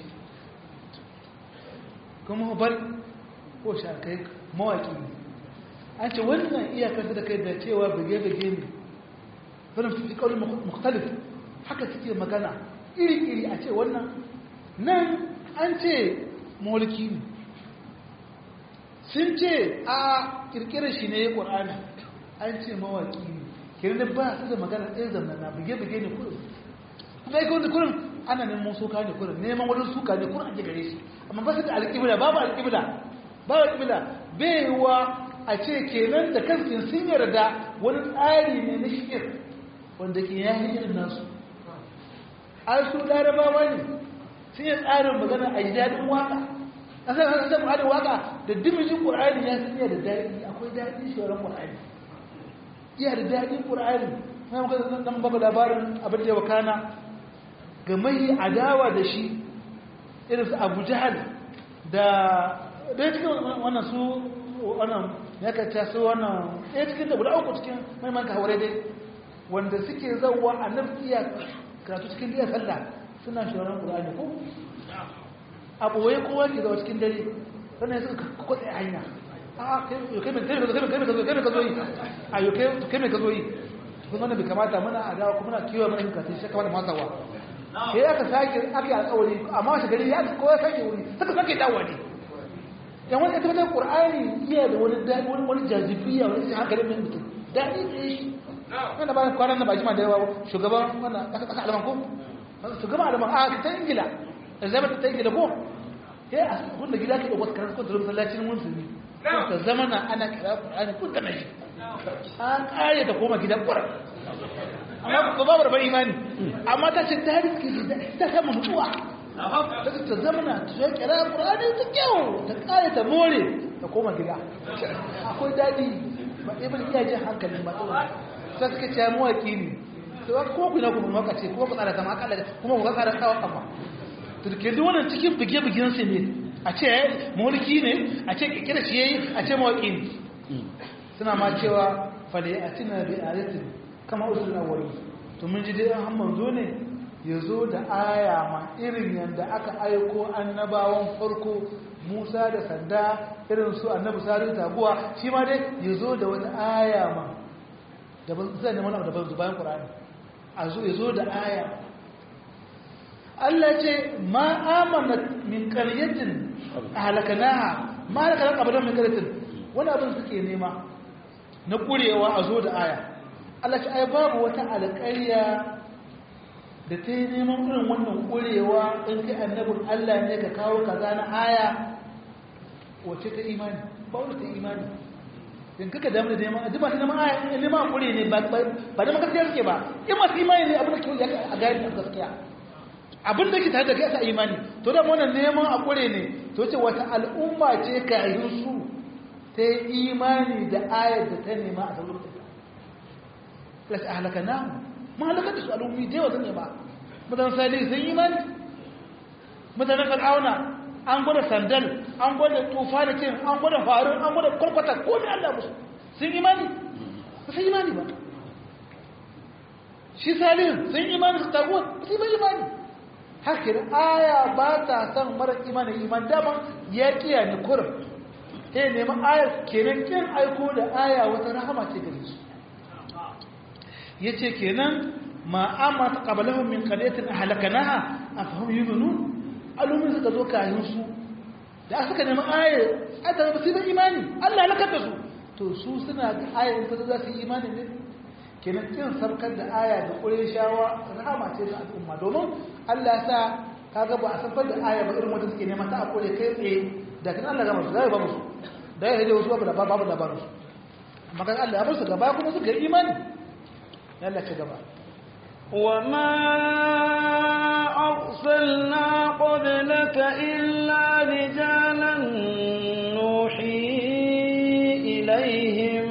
kuma bal ko shakai mawaki ne an ce wannan iyakar da kai da cewa bage-bage ne wani fi kawai mukhtalif haka suke magana iri-iri a ce wannan nan an ce mulki ne sun ce a kirkirar shi ne ya ƙwar'ani an ce mawaki ne kirin ba su da magana ɗaya zamana bage-bage ne kurin kuma yake wanda kurin ana neman suka ne kurin neman wani suka ne kurin ake gare shi amma ba su da alƙibla babu alƙibla babu alƙibla bai wa a ce kenan da kansu sun yarda wani tsari ne na shir wanda ke yayi irin nasu an su larabawa ne sun yi tsarin magana a yi daɗin waka a sai an san haɗin waka da dimijin ƙur'ani ya san da daɗi akwai daɗi shoran ƙur'ani iya da daɗin ƙur'ani na muka zan baka labarin abin da ya wakana ga mai adawa da shi irin su abu jahal da ɗaya cikin wannan su wannan ya kacce su wannan ɗaya cikin da guda uku cikin maiman kawarai dai wanda suke zauwa a nan iya karatu cikin iya sallah suna shawarar ƙur'ani ko a ɓoye kowa ke zawa cikin dare sannan suka kwatsa hanya a kai mai ka zo yi a yau kai mai ka zo yi kun wannan bai kamata muna a dawa kuma na kiwo mana yin katin shi kamar masawa sai aka sake aka yi alƙawari amma washe gari ya kowa sake wuri suka sake dawowa ne yan wani ita wajen ƙur'ani iya da wani daɗi wani wani jazibiya wani cikin hankalin mai mutum daɗi ɗaya shi wanda bayan kwanan na ba jima da yawa shugaban wannan ƙasa ƙasa alaman ko shugaban alaman a ta ingila elizabeth ta ingila ko ya a wanda gida ke da wasu karar kwantar masallacin musulmi ta zama na ana kira ƙur'ani kun da shi an ƙare ta koma gidan ƙurar amma ba babu rabar imani amma ta ce ta riske ta kama mutuwa ta ta zamana ta yi kira ƙurani ta kyau ta ƙare ta more ta koma gida akwai daɗi ba ibn iya jin hankalin ba tsawon sai suka ce mawaƙi ne to kuma ku na kuma maka ce kuma ku tsara kama akalla kuma ku tsara tsawon kafa to ke duk wannan cikin bige-bigen su ne a ce mulki ne a ce kikira shi yayi a ce mawaƙi ne suna ma cewa fale a tina bi ayatin kama usul awwali to mun ji dai an manzo ne ya zo da aya ma irin yadda aka aiko annabawan farko musa da sanda irin su annabi sari taguwa shi ma dai ya zo da wata aya ma da zai neman abu da ban bayan ƙura'ani a zo ya zo da aya Allah ce ma amana min ƙaryatin a halakanaha ma halakanar abadan min ƙaryatin wani abin suke nema na ƙurewa a zo da aya Allah ce ai babu wata alƙarya da ta yi neman irin wannan ƙurewa in kai annabin Allah ne ka kawo kaza na aya wacce ta imani ba wani ta imani in kaka damu da neman duk masu neman aya in neman ƙure ne ba da makaskiyar suke ba in masu imani ne abin da ke a gari a gaskiya abin da ke tare da kai sa imani to da wannan neman a ƙure ne to ce wata al'umma ce ka yi su ta yi imani da ayar da ta nema a sauran ta plus a halaka namu mun halakar da su al'ummi da yawa sun yi ba mutanen sali sun yi imani mutanen fir'auna an gwada sandal an gwada tufa da kin an gwada faru an gwada kwalkwata ko ne Allah musu sun imani ba sun imani ba shi salihin sun imani su taguwa ba su yi imani haka da aya ba ta san mara imanin iman dama ya kiya ni kurin sai neman ayar kenan kin aiko da aya wata rahama ce gare su ya ce kenan ma amma ta ƙabalahun min ƙaryatin a halakanaha a fahim yi nunu alumin suka zo kayan su da suka nemi ayar adana ba su yi imani allah halakar da su to su suna da ayar ta za su yi imani ne kenan kin sarkar da aya da ƙure shawa rahama ce ga al'umma domin allah sa kaga ba a sarkar da aya ba irin wanda suke nema ta a ƙure kai tsaye da kan allah gama su zai ba musu da ya hajji wasu babu labarin su amma kan allah ya bar su gaba kuma suka yi imani yalla ci gaba وما أرسلنا قبلك إلا رجالا نوحي إليهم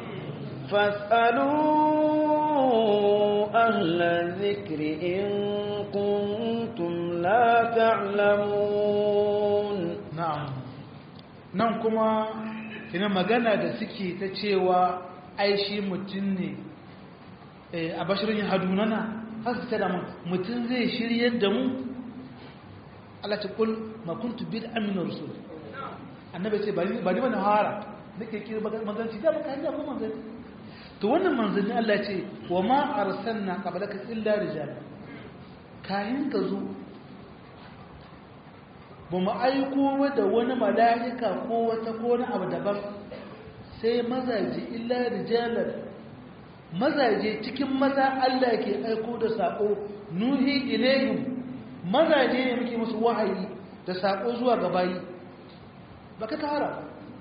فاسألوا أهل الذكر إن كنتم لا تعلمون نعم nan kuma kina magana da suke ta cewa aishi mutum ne a bashirin hadunana har su tada mun mutum zai shiryar da mu Allah ta kul ma kuntu bid amina rusul annabi ce ba ni ba na hara nake kira maganci da baka hanya ko manzanni to wannan manzanni Allah ce wa ma arsalna qablaka illa rijal kayan ka zo ba mu aiko da wani mala'ika ko wata ko wani abu daban sai mazaje illa rijalan mazaje cikin maza Allah ke aiko da sako nuhi ilayhim mazaje ne muke musu wahayi da sako zuwa ga bayi baka kara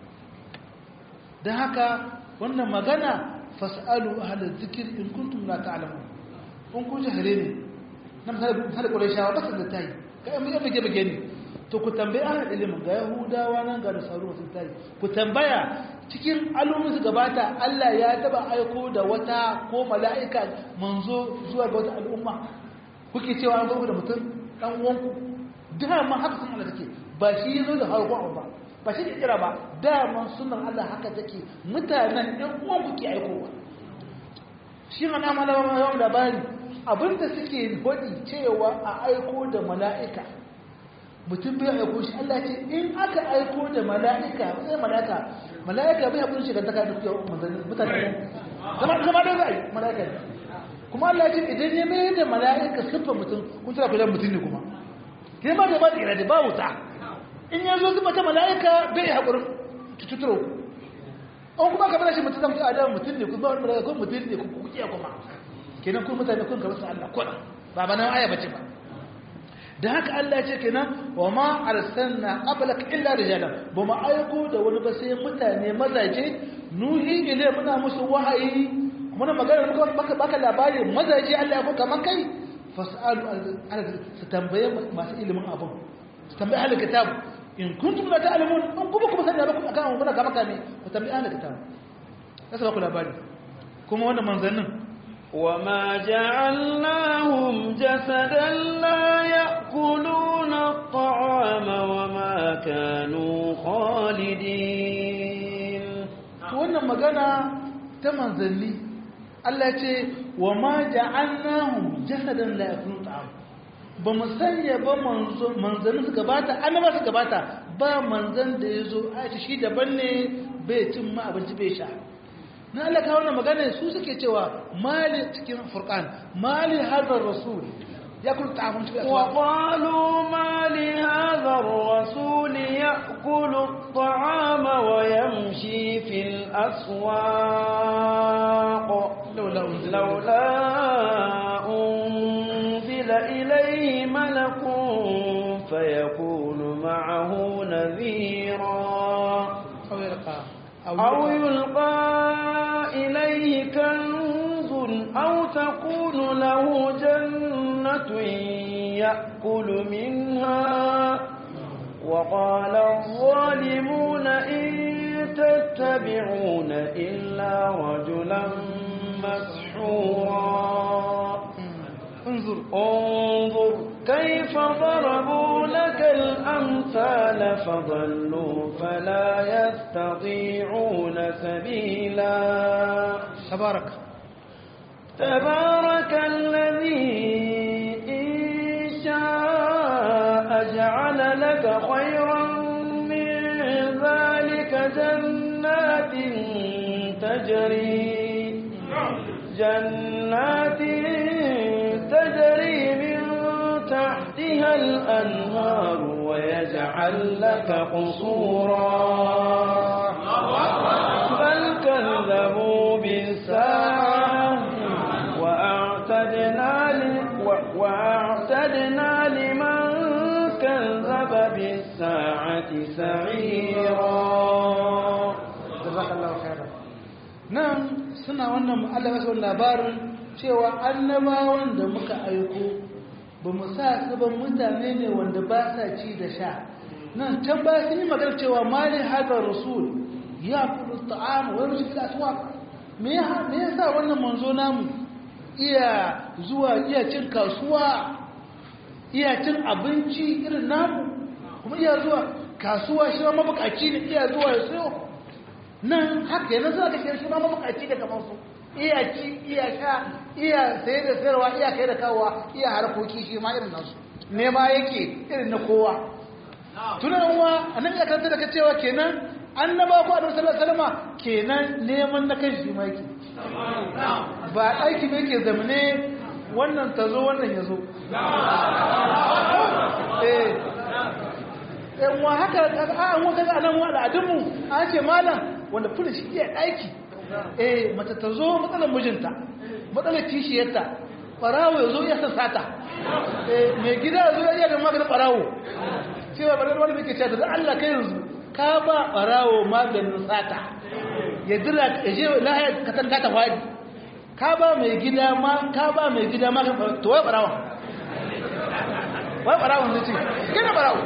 dan haka wannan magana fasalu ahla dhikr in kuntum la ta'lamun kun ku jahare ne nan har qurayshawa ba san da tayi kai mun yabe bege ne to ku tambaye ahla ilimin ga yahudawa nan ga nasaru sun tayi ku tambaya cikin alumin su gabata Allah ya taba aiko da wata ko mala'ika manzo zuwa ga wata al'umma kuke cewa an zo da mutum dan uwanku dama haka sun Allah take ba shi yazo da harko ba ba shi kira ba dama sunan Allah haka take mutanen ɗan uwanku ke aikowa shi ana malama yawan labari abinda suke hodi cewa a aiko da mala'ika mutum bai aiko shi Allah ce in aka aiko da mala'ika sai mala'ika mala'ika bai haƙuri shi gantaka da kuke mutane zama zama da zai mala'ika ne kuma Allah ce idan ya mai da mala'ika siffar mutum kun tura kujan mutum ne kuma ke ma da ba da irade ba wuta in ya zo zuba ta mala'ika bai haƙurin tuturo an kuma ka bada shi mutum zamta adam mutum ne kuma wani mala'ika kuma mutum ne kuma kuke kuma kenan kun mutane kun ka rasa Allah kuna ba ba nan aya bace ba da haka Allah ce kenan wa ma arsalna qablaka illa rijalan ba mu aiko da wani ba sai mutane mazaje nuhi ile muna musu wahayi muna magana muka baka baka labari mazaje Allah ya ko kaman kai fasalu ala su tambaye masu ilimin abun su tambaye ahli kitab in kuntum la ta'lamun in kuma kuma sanya ba akan muna kama kame ku tambaye ahli kitab kasa ba ku labari kuma wannan manzannin وما جعلناهم جسدا لا يأكلون الطعام وما كانوا خالدين wannan magana ta manzanni Allah ce wa ma ja'alnahum jasadan la yakunu ta'am ba mu sanya ba manzanni su gabata annaba su gabata ba manzan da yazo a shi daban ne bai cin ma abinci bai sha na Allah ka wannan magana su suke cewa mali cikin furqan mali hadar rasul yakul ta'amun cikin wa qalu mali hadar rasul ya'kulu at-ta'ama wa yamshi fil aswaq laula unzila laula unzila ilayhi malakun fayakunu ma'ahu nadhira aw yalqa أو يلقى إليه كنز أو تكون له جنة يأكل منها وقال الظالمون إن تتبعون إلا رجلا مسحورا unzur انظر كيف ضربوا لك الأمثال فضلوا فلا يستطيعون سبيلا tabaraka تبارك الذي إن شاء جعل لك خيرا من ذلك جنات تجري جنات تجري من تحتها الأنهار ويجعل لك قصورا بل كذبوا بالساعة وأعتدنا, ل... و... وأعتدنا لمن كذب بالساعة سعيرا jazakallahu khairan nan suna wannan Allah ya son labarin cewa annabawan da muka aiko ba mu sa su ba mutane ne wanda ba sa ci da sha nan can ba sun yi magana cewa mali hadar rasul ya kudu ta'am wa yamshi fil aswaq me ya me yasa wannan manzo namu iya zuwa iya cin kasuwa iya cin abinci irin namu kuma iya zuwa kasuwa shi ma mabukaci ne iya zuwa ya sayo nan haka yana zuwa ga shi ma mabukaci da kamar su iya ci iya sha iya saye da sayarwa iya kai da kawowa iya harkoki shi ma irin nasu nema yake irin na kowa tunan uwa annabi ya karanta da cewa kenan annaba ko annabi sallallahu alaihi wasallam kenan neman na kan shi ma yake ba aiki ne yake zamane wannan ta zo wannan ya zo eh yan wa haka an wata ga nan wa al'adunmu an ce malam wanda fulun shi iya aiki eh mata ta zo matsalar mijinta matsalar kishiyarta barawo ya zo ya sassata eh mai gida ya zo ya iya da maganin barawo cewa bari wani muke cewa da Allah kai yanzu ka ba barawo maganin sata ya dira ya je lahaya ka san ka ta fadi ka ba mai gida ma ka ba mai gida ma to wai barawo wai barawo ne ce gina barawo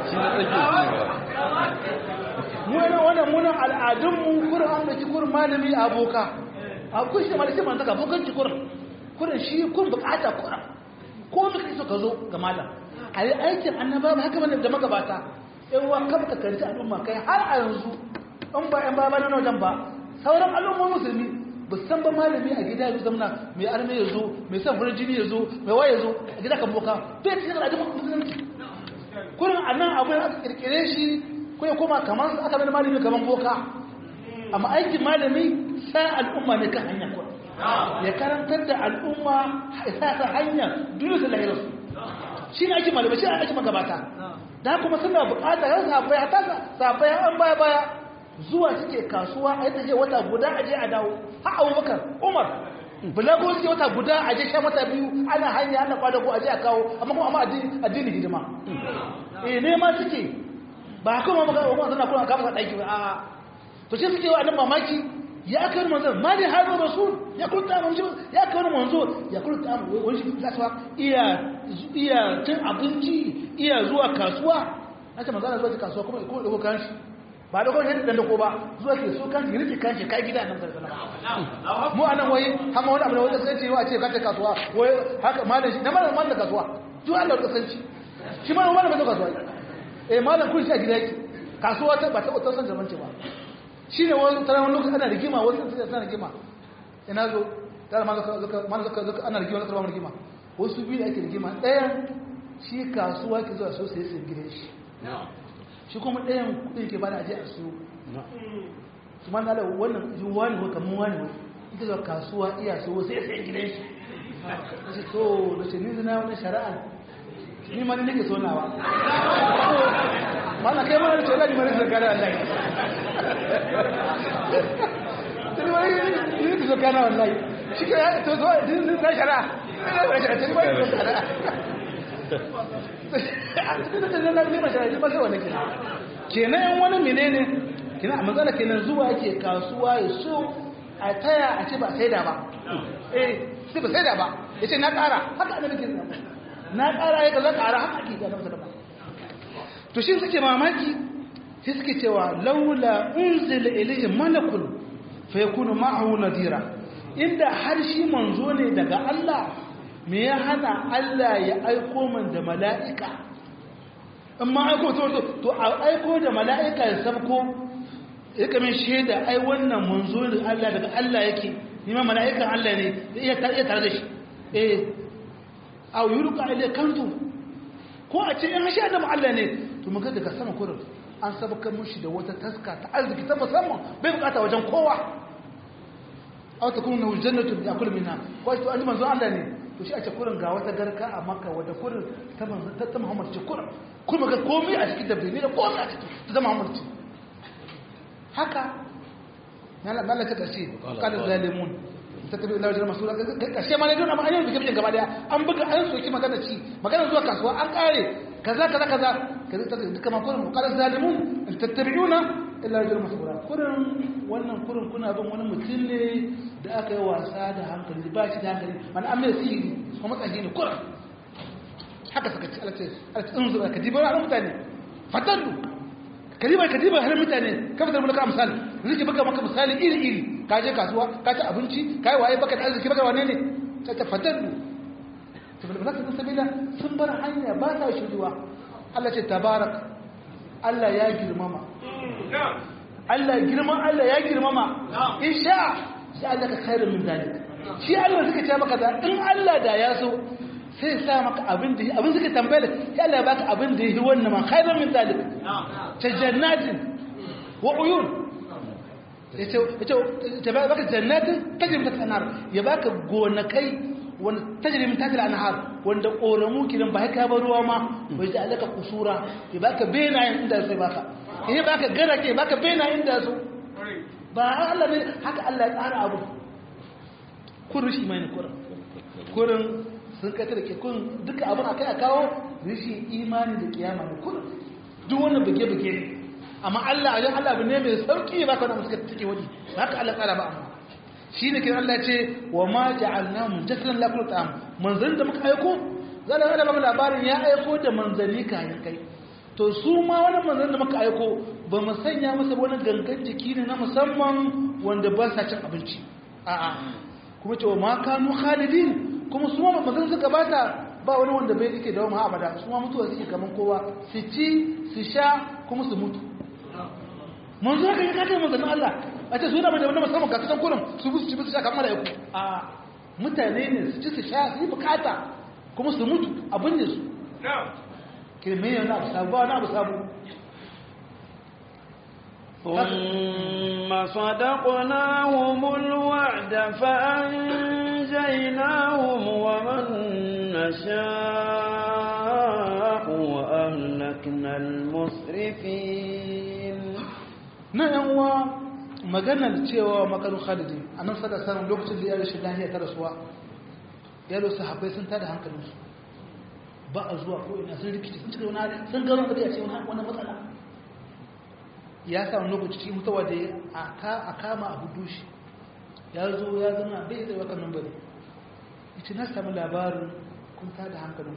mu ne wannan munan al'adun mu kurin an da kurin malami aboka a kun shi malami man saka abokan ki kurin kurin shi kun bukata kurin ko muka so ka zo ga malam a yi aikin annaba ba haka bane da magabata in wa ka baka kanci al'umma kai har a yanzu in ba yan baba na wajen ba sauran al'umma musulmi ba san ba malami a gida ya zamana mai arme ya zo mai san farin jini ya zo mai waye ya zo a gida kan boka bai cikin al'adun musulunci kurin a nan abu ya kirkire shi ko ya koma kamar aka bada malami kamar boka amma aikin malami sa al'umma ne kan hanya kurin ya karantar da al'umma sa ta hanya duniya da lahirarsu shi ne ake malamai shi ne ake magabata da kuma suna bukata yau safai hata safai an baya baya zuwa suke kasuwa a yadda je wata guda a je a dawo ha abubakar umar bulago suke wata guda a je sha mata biyu ana hanya ana kwadago a je a kawo amma kuma amma addini hidima eh ne ma suke ba kuma maka umar suna kuma kafa daki ba a'a to shi suke wa annan mamaki ya kai manzo mali hadu rasul ya kunta manzo ya kai manzo ya kunta wani shi kasuwa iya iya cin abinci iya zuwa kasuwa nace manzo zuwa kasuwa kuma ko dogo kan shi ba dogo ne dan dako ba zuwa ke so kan rike kan shi kai gida nan sallallahu mu anan wai hama wani abu da wanda sai ce wa ce kace kasuwa wai haka malam shi na malam malam kasuwa duk Allah ka san shi shi malam malam ba kasuwa eh malam kun shi a gida yake kasuwa ta ba ta ta san zaman ce ba shi ne wani tara wani lokaci ana rigima wani lokaci ana rigima ina zo tara ma zaka zaka ana rigima zaka ba rigima wasu biyu da ake rigima ɗayan shi kasuwa ke zuwa so sai sai gidan shi shi kuma ɗayan kuɗin ke bada aje a su su man da wannan yi wani ko kamar wani wani ita zuwa kasuwa iya so sai sai gidan shi shi to da ce ni zina wani shari'a ni ma ni nake so nawa mana kai mana ce lani mara zakara wallahi tuni wani ni ki zakara wallahi shi ke to so din din na shara ina da shara tuni wani zakara tuni da ni ma shara ni ba sai wannan kenan kenan wani menene kenan a matsala kenan zuwa yake kasuwa ya so a taya a ce ba saida ba eh sai ba saida ba yace na kara haka annabi ke na kara ya kaza kara haka ake ga masa da ba to shi suke mamaki sai suke cewa laula unzila ilayhi malakun fa yakunu ma'ahu nadira inda har shi manzo ne daga Allah me ya hana Allah ya aiko man da mala'ika in ma aiko to to a aiko da mala'ika ya sabko ya kame shaida ai wannan manzo ne Allah daga Allah yake ni ma mala'ikan Allah ne iya tare da shi eh aw yulqa ila kantu ko a ce in hasha da Allah ne to muga daga sama kurin an sabaka mushi da wata taska ta arziki ta musamman bai bukata wajen kowa aw takunu lahu jannatu yakul minha ko to an manzo Allah ne to shi a ce kurin ga wata garka a Makka wata kurin ta manzo ta Muhammad ce kurin kuma ga komai a cikin dabbi ne da komai a cikin ta Muhammad ce haka yana mallaka kace qala zalimun tattabi ila wajen masu kashe ma ne don amma an yi bikin gaba daya an buga an soki magana ci magana zuwa kasuwa an kare kaza kaza kaza kaza ta duka ma kurin qala zalimun in tattabi'una illa wajen masura kurin wannan kurin kuna bin wani mutum ne da aka yi wasa da hankali ba shi da hankali man an mai sihiri kuma matsayi ne kurin haka suka ci alace alace in zuwa ka diba wa mutane fatallu kadiba kadiba har mutane ka fitar mulka misali zai baka maka misali iri iri ka je kasuwa ka ci abinci ka yi waye baka da arziki baka wane ne ka ta fatallu to bil balaka sabila sun bar hanya ba ta shuduwa Allah ce tabarak Allah ya girmama Allah girman Allah ya girmama insha sai Allah ka khairu min zalik shi Allah suka ce maka da in Allah da ya so sai sa maka abin da abin suka tambaye sai Allah ya baka abin da yi wannan ma khairu min zalik ta jannatin wa uyun yace yace ta baka jannatin tajri min tahtiha anhar ya baka gonakai wanda tajri min tahtiha anhar wanda koramu kidan ba ka ba ruwa ma bai ji alaka kusura ya baka benayen inda sai baka ya baka garake baka benayen inda su ba Allah ne haka Allah ya tsara abu kun rishi mai kurin kurin sun kai da ke kun duka abin akai a kawo rishi imani da kiyama ne kurin duk wani buge-buge ne amma Allah a jan Allah ne mai sauki ba ka wani suka take wani haka Allah tsara ba amma shi ne kin Allah ce wa ma ja'alna mun jasalan la kullu ta'am manzanni da muka aiko zan ga ba labarin ya aiko da manzanni kayan kai to su ma wani manzanni da muka aiko ba mu sanya masa wani gangan jiki ne na musamman wanda ba sa cin abinci a'a kuma ce wa ma kanu khalidin kuma su ma manzanni suka bata ba wani wanda bai yake dawo ma abada su ma mutuwa suke kaman kowa su ci su sha kuma su mutu manzo ka yi kakai manzannin Allah a ce su yana da wani musamman ga kasan kurin su bi su ci su sha kamar yaku a mutane ne su ci su sha su yi bukata kuma su mutu abin da su kirme yana abu sabu wani abu sabu ثم صدقناهم الوعد فأنجيناهم ومن نشاء وأهلكنا المسرفين na yan uwa maganar cewa makaru khalidi a nan sada samun lokacin da ya rashin lahiya ta rasuwa ya lo sahabbai sun tada hankalinsu ba a zuwa ko ina sun rikici sun cika wani sun gano da ya ce wani matsala ya samu lokaci cikin mutuwa da a kama abu dushi ya zo ya zama bai tsaye wakan nan bane ita na samu labarin kun tada hankalin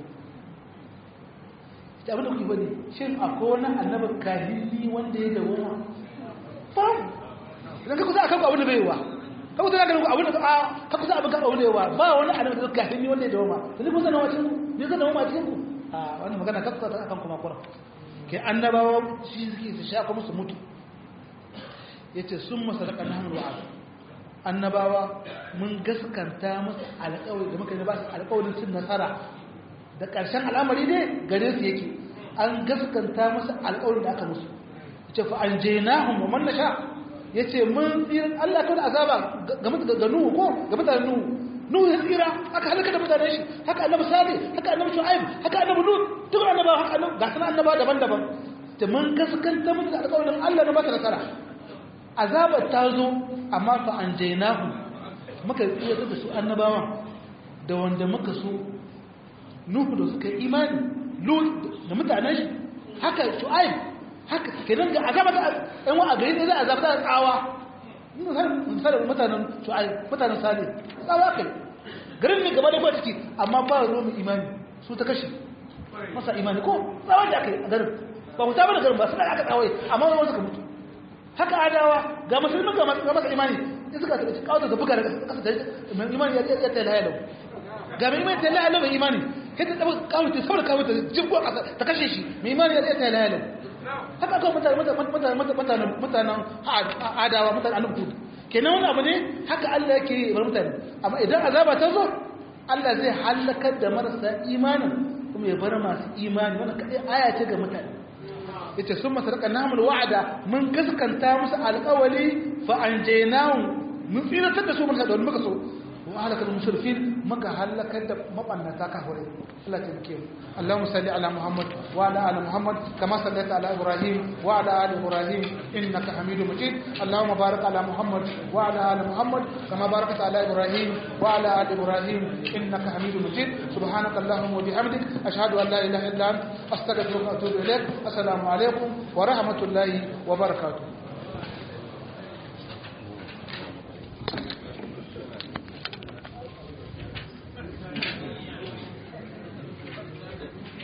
ita abin da kuke bane shin akwai wani annabar kahili wanda ya dawo babu idan ka kusa a kanku abin da bai yiwa ka kusa a kanku abin da ka kusa abin kanku abin da yiwa ba wani annabar da kahili wanda ya dawo ma da ni kusa na wacin ku ne ka dawo ma cikin ku a wani magana ka kusa a kanku makura ke annabawa shi suke su sha kuma su mutu ya ce sun masa daga namun wa'ad annabawa mun gaskanta musu alƙawari da muka yi ba su alƙawarin cin nasara da ƙarshen al'amari ne gare su yake an gaskanta musu alƙawarin da aka musu ya ce fa an je nahun wa manna sha ya ce mun tsirin allah kawai azaba ga nuhu ko ga mutanen nuhu nuhu ya tsira haka halaka da mutanen shi haka annabi salih haka annabi shu'aib haka annabi lut duk annabawa haka annabi ga sanan annabawa daban-daban ta mun gaskanta musu da alƙawarin Allah na bata nasara azabar ta zo amma fa an jainahu muka tsira da su annabawan da wanda muka so nuhu da suka yi imani lut da mutanen shi haka shu'aib haka kenan ga azaba ta ɗan wa a gari ne za a azaba ta tsawa misali mutanen shu'aib mutanen salih tsawa kai garin ne gaba da ba ciki amma ba ruwa mai imani su ta kashe masa imani ko tsawon da aka yi a garin ba ku tabar da garin ba suna aka tsawai amma wani suka mutu haka adawa ga musulmi ga masa imani in suka taɓa kawo da buga daga kasa da imani ya tsaye ta lahaya lau ga mai imani ta lahalar mai imani sai ta taba kawuta saboda kawuta jibbo a ta kashe shi mai imani ya tsaye ta lahalar haka kawai mutane mutanen mutanen adawa mutanen anubtu kenan wani abu ne haka Allah yake yi bar mutane amma idan azaba ta zo Allah zai halakar da marasa imanin kuma ya bar masu imani wannan kadai aya ce ga mutane yace sun masarka namul wa'ada mun gaskanta musu alƙawali fa anjaynahum mun tsiratar da su mun da muka so wa halakal musrifin maka halakar da mabannata kafire Allah ta bike mu Allahumma salli ala Muhammad wa ala ali Muhammad kama sallaita ala Ibrahim wa ala ali Ibrahim innaka Hamidum Majid Allahumma barik ala Muhammad wa ala ali Muhammad kama barakta ala Ibrahim wa ala ali Ibrahim innaka Hamidum Majid subhanaka Allahumma wa bihamdik ashhadu an la ilaha illa anta astaghfiruka wa atubu ilaik assalamu alaikum wa rahmatullahi wa barakatuh